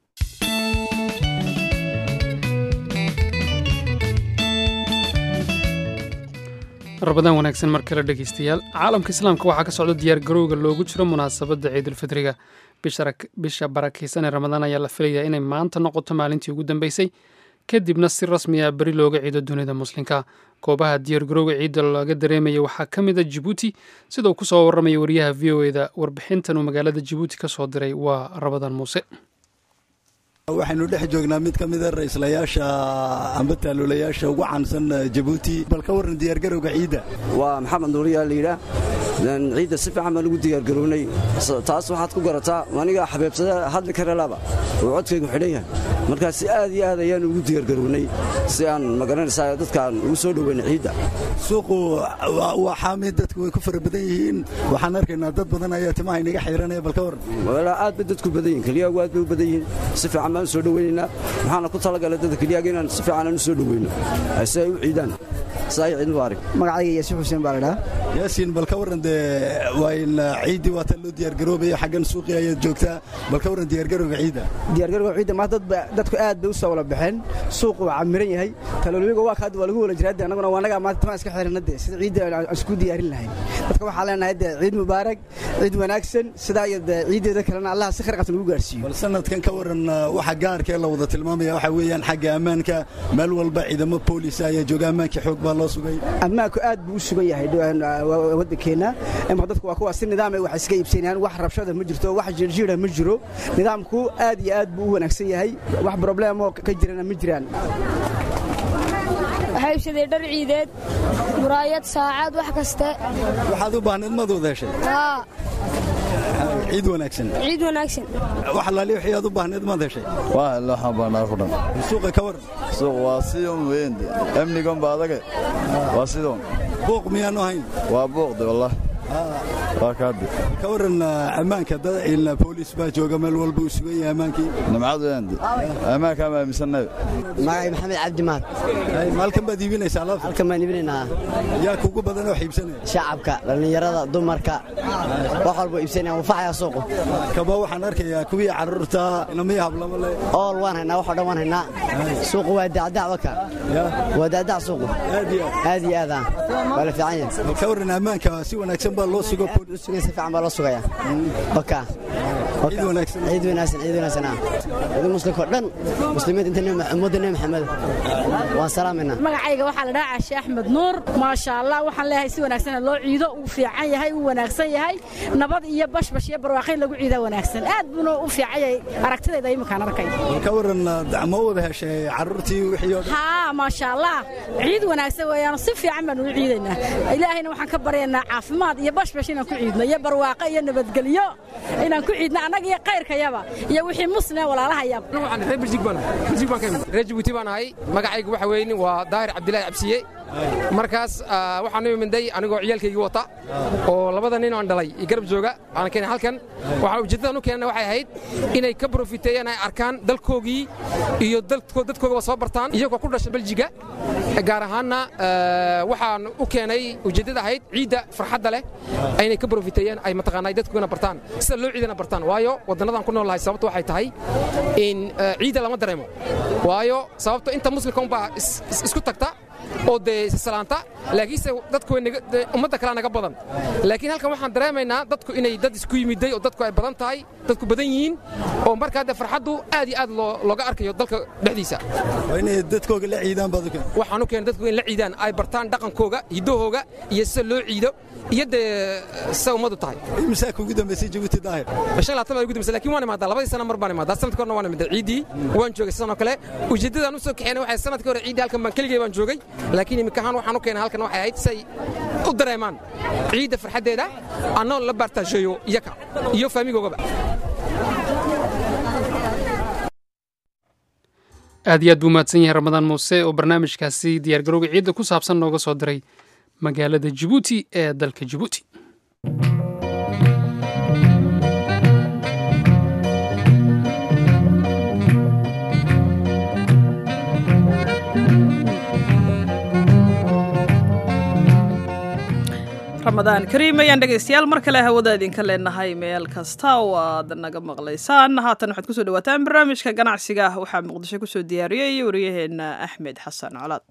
rabadaan wanaagsan mar kale dhegaystayaal caalamka islaamka waxaa ka socda diyaargarowga loogu jiro munaasabadda ciidulfidriga bisha barakaysan ee ramadaan ayaa la filayaa inay maanta noqoto maalintii ugu dambeysay kadibna si rasmi ah beri looga ciido dunida muslimka goobaha diyaargarowga ciidda laga dareemaya waxaa ka mid a jibuuti sida uu ku soo warramaya wariyaha v o eda warbixintan uu magaalada jibuuti ka soo diray waa rabadaan muuse waxaynu dhex joognaa mid ka mida ra-islayaasha amba taaluulayaasha ugu caansan jabuuti bal ka warran diyaargarowga ciidda waa maxamed nuuriyaa layidhaah ciidda si fiican baan ugu diyaargarownay taas waxaad ku garataa aniga xabeebsada hadli karelaba oo codkaygu xidhan yahay markaa si aad iyo aad ayaan ugu diyaargarownay si aan magaranaysaa dadkaan ugu soo dhoweynay ciidda suuqu waa xaami dadku way ku fara badan yihiin waxaan arkaynaa dad badan ayaa timaha inaga xiiranaya bal ka warran walaa aad bay dadku badan yihin keliyagu aad bay u badan yihiin si fiican baan u soo dhoweynaynaa waxaana ku talagalay dadka keliyaga inaan si fiican aan u soo dhoweyno si ay u ciidaan saai ciid mubaarak magacayga yaasiin xuseen baa ladhaha yaasiin bal ka warran dee waa in ciiddii waa tan loo diyaargaroobayo xaggan suuqii ayaad joogtaa bal ka warran diyaargarowga ciidda diyaargarowga ciidda maanta dadku aad bay u soo wala baxeen suuqu waa camiran yahay talooliga waa kaad waa lagu wala jiraa annaguna waa annagaa maanta tamaa iska xirana dee sida ciidda aan isku diyaarin lahayn dadka waxaa leenahay dee ciid mubaarak ciid wanaagsan sidaa iyo dee ciiddeeda kalena allah si kharqatan ugu gaarsiiyo bal sanadkan ka warran waxa gaarkee la wada tilmaamaya waxaa weeyaan xagga ammaanka meel walba ciidamo boolisa ayaa jooga ammaanka xoog baa loo sugay ammaanku aad buu u sugan yahay waddankeenna imaka dadku waa kuwa si nidaam ay wax iska iibsanayaan wax rabshada ma jirto wax jirjiira ma jiro nidaamku aad iyo aad buu u wanaagsan yahay wax probleemoo ka jirana ma jiraan waxaa iibsaday dhar ciideed muraayad saacad wax kaste waxaad u baahnayd maad wada heshay ciid wanaagsan ciid wanaagsan wax alaali wixii aad u baahneed maad heshay waa ila waxaan baanaa ku dhan suuqa ka waran suuq waa sidon weyende amnigan ba adage waa sidon buuq miyaanu ahayn waa buuqde wallah waa kaadi ka waran ammaanka dad booliis baa jooga meel walba uu sugan yahay ammaankii nimcad weyende ammaankaa ma aaminsannabe magacay maxamed cabdi mahad halkan baad iibinaysaa alaabta halkan baan iibinaynaa yaa kugu badan oo iibsanaya shacabka dhallinyarada dumarka wax walba iibsanaya wafaxaya suuqu kaba waxaan arkayaa kuwii carruurta inamaya hablama le ool waan haynaa wax oo dhan waan haynaa suuqu waa dacdac waka waa dacdac suuqu aad iyo aad ah waa la fiican yahay ka waran ammaanka si wanaagsan baa loo sugo si fiican baa loo sugaya waka ciid wanaagsan ciid wanaagsan ciid wanaagsan ah ciid muslimka oo dhan muslimiinta inta ummadda nebi maxamed waan salaamayna magacayga waxaa la dhahaa caashe axmed nuur maasha allah waxaan leeyahay si wanaagsan loo ciido uu fiican yahay uu wanaagsan yahay nabad iyo bashbash iyo barwaaqayn lagu ciidaa wanaagsan aad buuna u fiican yahay aragtidayda iminkaan arkay ka waran ma wada heshay carruurtii wixii oo haa maasha allah ciid wanaagsan weeyaan si fiican baan ugu ciidaynaa ilaahayna waxaan ka baryaynaa caafimaad iyo bashbash inaan ku ciidno iyo barwaaqo iyo nabadgelyo inaan ku ciidno annaga iyo kayrkayaba iyo wixii muslim walaalahayaba reer jibuuti baan ahay magacaygu waxa weyn waa daahir cabdilaahi cabsiye markaas waxaan u iminday anigoo ciyaalkaygii wata oo labada nin aan dhalay iyo garab jooga aan keenay halkan waxaan ujeeddadan u keenana waxay ahayd inay ka profiteeyaan ay arkaan dalkoogii iyo dadkoogaba soo bartaan iyagoo ku dhasha beljiga gaar ahaanna waxaan u keenay ujeeddada ahayd ciidda farxadda leh inay ka profiteeyaan ay mataqaanaa dadkoogana bartaan sida loo ciidana bartaan waayo waddannadan ku noolahay sababta waxay tahay in ciidda lama dareemo waayo sababto inta muslimka unbaa isku tagta oo dee salaanta laakiinse dadku ummadda kalea naga badan laakiin halkan waxaan dareemaynaa dadku inay dad isku yimiday oo dadku ay badan tahay dadku badan yihiin oo markaa dee farxaddu aad iyo aad looga arkayo dalka dhexdiisa inay dadkooga la ciidaan baad waxaan u keenay dadku in la ciidaan ay bartaan dhaqankooga hiddahooga iyo sida loo ciido iyo dee sida ummaddu tahay imsaa kugu dambaysay jabuuti daahir shan laatan baa ugu dambaysay laakiin waan imaadaa labadii sana mar baan imaadaa sanadka horna waan imaadaa ciiddii waan joogay sidan oo kale ujeeddadaan u soo kaxeynay waxay sanadkii hore ciiddii halkan baan keligay baan joogay laakiin imika ahaan waxaan u keenay halkan waxay ahayd say u dareemaan ciidda farxaddeeda annoo la baartaasheeyo iyaka iyo faamigoogaba aad iyo aad buu mahadsan yahay ramadaan muuse oo barnaamijkaasi diyaargarowga ciidda ku saabsan nooga soo diray magaalada jibuuti ee dalka jibuuti ramadaan kariim ayaan dhegaystayaal mar kale hawada idinka leenahay meel kasta oo aad naga maqlaysaan haatan waxaad kusoo dhawaataan barnaamijka ganacsiga waxaa muqdisho kusoo diyaariyey waryaheena axmed xasan colaad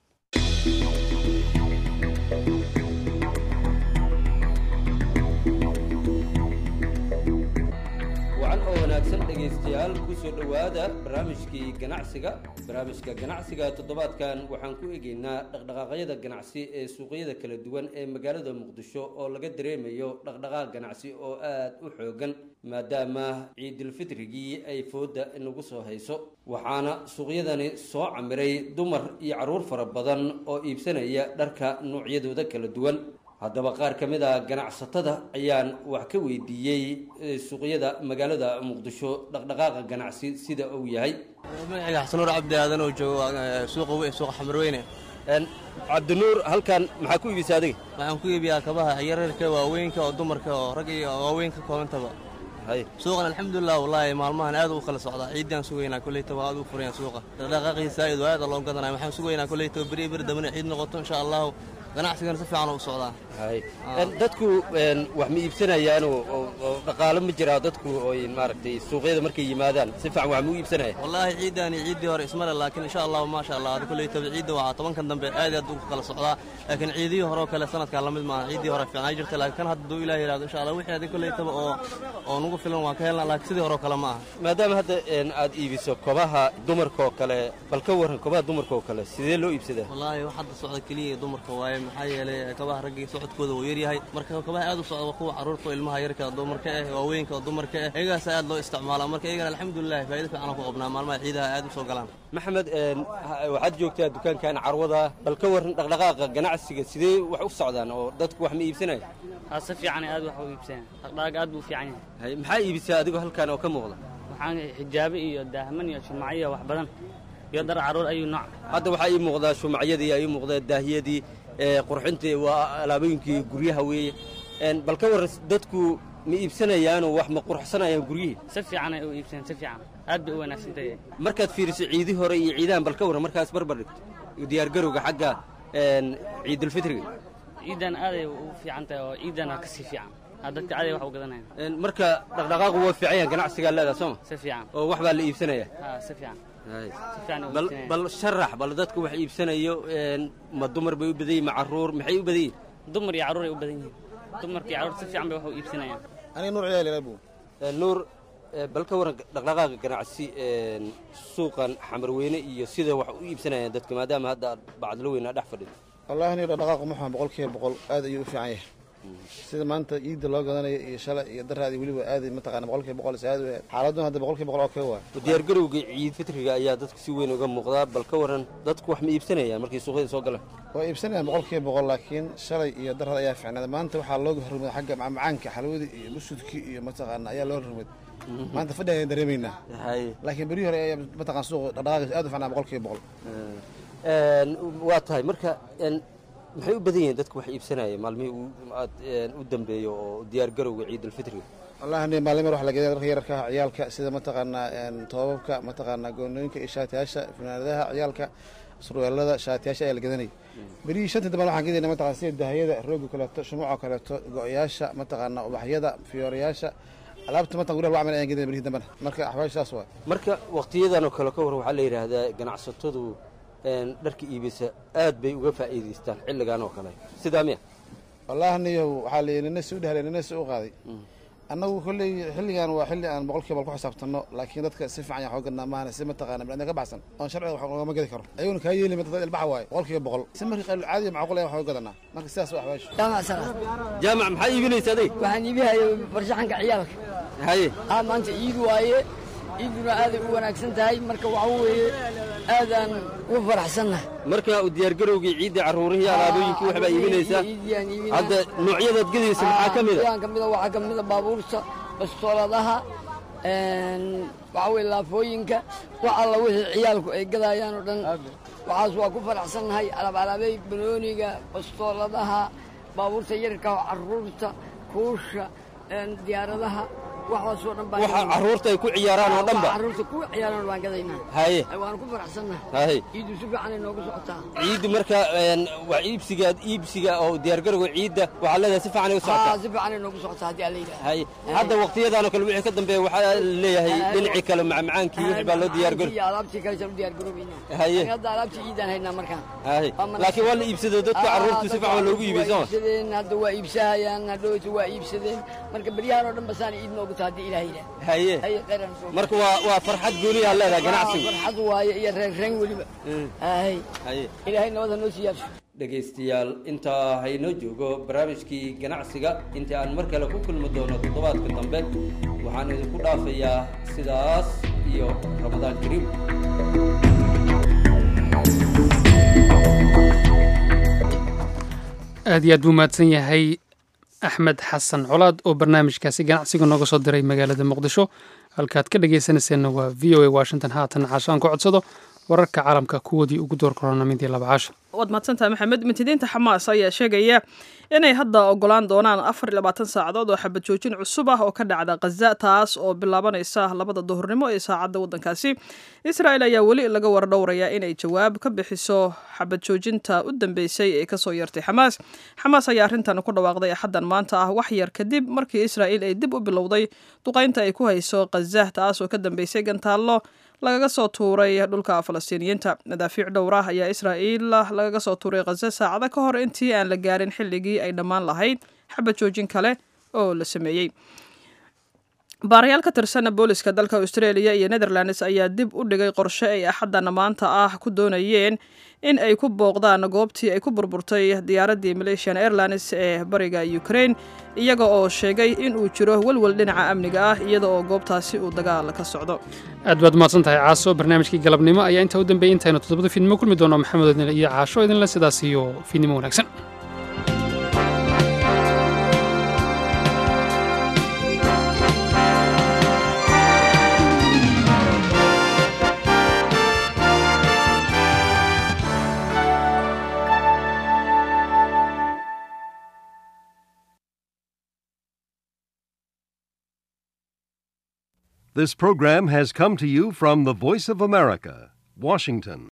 wacan oo wanaagsan dhegaystayaal ku soo dhowaada barnaamijkii ganacsiga barnaamijka ganacsiga toddobaadkan waxaan ku egeynaa dhaqdhaqaaqyada ganacsi ee suuqyada kala duwan ee magaalada muqdisho oo laga dareemayo dhaqdhaqaaq ganacsi oo aad u xoogan maadaama ciidulfitrigii ay fooda nagu soo hayso waxaana suuqyadani soo camiray dumar iyo carruur fara badan oo iibsanaya dharka noocyadooda kala duwan haddaba qaar ka mid a ganacsatada ayaan wax ka weydiiyey suuqyada magaalada muqdisho dhaqdhaqaaqa ganacsi sida uu yahay magaciga xasanuur cabdi aadan oo joogo suuqa weyn suuqa xamarweyne cabdinuur halkan maxaa ku iibisa adiga waxaan ku iibiyaa kabaha yararka waaweynka oo dumarka oo rag iyo waaweyn ka koobantaba suuqan alxamdulilah wallaahi maalmahan aad u kala socdaa ciiddaan sugaynaa koleytaba aad u furayaan suuqa dhaqdhaqaaqiisa aad aad loo gadanaya waxaan sugaynaa koleytaba beri beri dambana ciid noqoto insha allahu ganacsigana si fiican u socdaa dadku wax ma iibsanayaan oo dhaqaalo ma jiraa dadku oy maaragtay suuqyada markay yimaadaan si fiican wax ma u iibsanaya wallaahi ciiddaan iyo ciiddii hore ismale laakiin insha allahu maasha allah adi koleytaba ciidda waxaa tobankan dambe aad aad u kala socdaa laakiin ciidihii hore oo kale sanadkan lamid maaha ciiddii hore fiicnaa jirta laakiin kan hadduu ilaah yidhahdo insha allah wixii adi koleytaba oo oo nagu filan waan ka helnaa laakiin sidii hore oo kale ma aha maadaama hadda aad iibiso kobaha dumarka oo kale bal ka warran kobaha dumarka oo kale sidee loo iibsadaa wallaahi wax hadda socda keliya dumarka waaye maxaa yeelay kabaha raggii socodkooda wuu yaryahay marka kabaha aad u socda kuwa carruurta oo ilmaha yarka dumarka ah waaweynka oo dumarka ah iyagaas aad loo isticmaalaa marka iyagana alxamdulilah faa'iido fiican ku qabnaa maalmaha ciidaha aad u soo galaan maxamed waxaad joogtaa dukaankan carwada bal ka waran dhaqdhaqaaqa ganacsiga sidee wax u socdaan oo dadku wax ma iibsanaya si fiican aad wax u iibsanaya dhaqdhaqaaq aad buu fiican yahay maxaa iibisaa adigoo halkan oo ka muuqda waxaan xijaabe iyo daahman iyo shumacyo wax badan iyo dar carruur ayuu nooc hadda waxaa ii muuqdaa shumacyadii aa ii muuqdaa daahiyadii qurxintii waa alaabooyinkii guryaha weeye bal ka warran dadku ma iibsanayaanoo wax ma qurxsanayaan guryihii si fiican ay u iibsanayaan si fiican aad bay u wanaagsan tahay markaad fiiriso ciidii hore iyo ciidahan bal ka warran markaas barbar dhigto diyaargarowga xagga ciidulfitriga ciidan aaday u fiican tahay oo ciidana ka sii fiican dadka aaday wax u gadanaya marka dhaqdhaqaaqu waa fiican yahan ganacsigaa leedaha sooma si fiican oo wax baa la iibsanaya si fiican bal sharax bal dadku wax iibsanayo ma dumar bay u badan yihin ma carruur maxay u badan yihin dumar iyo carruur ay u badan yihiin dumarka iyo carruur si fiican bay wax u iibsanayaan aniga nuur ciyaal nuur bal ka waran dhaqdhaqaaqa ganacsi suuqan xamarweyne iyo sida wax u iibsanayaan dadka maadaama hadda bacdlo weyn aa dhex fadhido wallahi aniga dhaqdhaqaaqu muxua boqol kiiba boqol aad ayuu u fiican yahay sida maanta ciidda loo gadanayo iyo shalay iyo daraadii weliba aaday mataqaana boqol kiiba boqol aad xaaladun hadda boqol kiiba boqol oo kee waa diyaargarowga ciid fitriga ayaa dadku si weyn uga muuqdaa bal ka waran dadku wax ma iibsanayaan markay suuqyada soo galaan waa iibsanayaan boqol kiiba boqol laakiin shalay iyo daraad ayaa fiicnaada maanta waxaa looga horumada xagga macmacaanka xalwadii iyo busudkii iyo mataqaana ayaa loo horumad maanta fadhi ayaan dareemaynaa laakiin berihii hore ayaa mataqaan suuqa dhaqdhaqaaqiisa aad u fiicnaa boqol kiiba boqol waa tahay marka maxay u badan yihiin dadku wax iibsanaya maalmihii aad u dambeeyo oo diyaargarowga ciidulfitriga wallahi aniga maalin mar wax la geeday dharka yararka ciyaalka sida mataqaanaa toobabka mataqaanaa goonooyinka iyo shaatiyaasha funaanadaha ciyaalka surweelada shaatiyaasha ayaa la gadanayay berihii shanta dambe waxaan gedayna mataqana sida dahayada rooga kaleeto shumuuca kaleeto go-yaasha mataqaanaa ubaxyada fiyoorayaasha alaabta matan guryaha lagu camal ayaan gedayna berihii dambena marka axwaasha saas waa marka waqtiyadan oo kale ka war waxaa la yidhaahdaa ganacsatadu dharka iibisa aad bay uga faa'iidaystaan xilligan oo kale sidaa miya wallahi niyow waxaa la nina si u dhahlay nina si u qaaday annagu kolley xilligan waa xilli aan boqol kiiba ku xisaabtanno laakiin dadka si fiican yaa xooganaa maahane si mataqaana biniadam ka baxsan oon sharciga wax loogama gedi karo ayaguna kaa yeeli ma dad ilbaxa waaye boqol kiiba boqol si markii qayl caadiya macquul ayaa wax uga gadanaa marka sidaas waa axwaashu jaamac maxaa iibinaysa adig waxaan iibihaya farshaxanka ciyaalka haye aa maanta ciid waaye ciiduna aaday u wanaagsan tahay marka waxa weeye aadaan ugu faraxsannahay marka u diyaargarowgii ciidda carruurihii alaabooyinkii waxbaa iibinaysaa hadda noocyadaad gedaysa maxaa ka mida ka mida waxaa ka mida baabuurta bastooladaha waxa weye laafooyinka wax alla wixii ciyaalku ay gadayaan oo dhan waxaas waa ku faraxsannahay alaab alaabey banooniga bastooladaha baabuurta yarka carruurta kuusha diyaaradaha waxaasoo dhan baan waxa carruurta ay ku ciyaaraan oo dhanba carruurta ku ciyaaraan baan gadaynaa haye waanu ku faraxsannahay haye ciidu si fiican ay noogu socotaa ciiddu marka waa iibsiga iibsiga oo diyaargarowga ciidda waxaa leedahay si fiican ay u haa socotaa si fiican ay noogu socotaa haddii alla yidhaha haye hadda waqtiyadan oo kale wixii ka dambeeya waxaa leeyahay dhinacii kale macmacaankii wixii baa loo diyaargarow iyo alaabtii kale saan u diyaargaroobaynaa Haye. Laakiin hadda alaabtii ciidaan haynaa markaan haye Waa mana- laakiin waa la iibsaday dadka Ah, carruurtu si dadka fiican waa loogu carruurtu iibiyey waa sooma iibsadeen hadda waa iibsahayaan hadhowta waa iibsadeen marka beryahan oo dhan basaan iid noogu taha haddii ilaah yidhaha haye haye khayran soo marka waa waa farxad gooniyaa leedahay ganacsigu farxad waaye iyo reerreen weliba haye haye ilaahay nabad ha noo siiyaarsho dhegaystayaal intaa haynoo joogo barnaamijkii ganacsiga intii aan mar kale ku kulmi doono toddobaadka dambe waxaan idinku dhaafayaa sidaas iyo ramadaan kariim aad iyo aad buu mahadsan yahay axmed xasan colaad oo barnaamijkaasi ganacsiga nooga soo diray magaalada muqdisho halkaad ka dhagaysanayseena waa v o a washington haatan caashaan ku codsado wararka caalamka kuwoodii ugu door korona midii laba caasha waad mahadsantahay maxamed mintidiinta xamaas ayaa sheegaya inay hadda ogolaan doonaan afar iyo labaatan saacadood oo xabad joojin cusub ah oo ka dhacda khaza taas oo bilaabanaysa labada duhurnimo ee saacadda waddankaasi israel ayaa weli laga wardhowrayaa inay jawaab ka bixiso xabad joojinta u dambeysay ee kasoo yartay xamaas xamaas ayaa arrintan ku dhawaaqday axaddan maanta ah wax yar kadib markii israel ay dib u bilowday duqaynta ay ku hayso khaza taas oo ka dambeysay gantaallo lagaga soo tuuray dhulka falastiiniyiinta madaafiic dhowr ah ayaa israa'iil lagaga soo tuuray khaza saacado ka hor intii aan la gaarin xilligii ay dhammaan lahayd xabad joojin kale oo la sameeyey baarayaal ka tirsan booliska dalka australia iyo netherlands ayaa dib u dhigay qorshe ay axaddan maanta ah ku doonayeen in ay ku booqdaan goobtii ay ku burburtay diyaaraddii malaysian airlines ee bariga ukraine iyaga oo sheegay in uu jiro welwel dhinaca amniga ah iyada oo goobtaasi uu dagaal ka socdo aad baad mahadsan tahay caaso barnaamijkii galabnimo ayaa intaa u dambeeyey intaynu toddobada fiidnimo kulmi doono maxamed odnile iyo caasho idinle sidaas iyo fiidnimo wanaagsan This program has come to you from the Voice of America, Washington.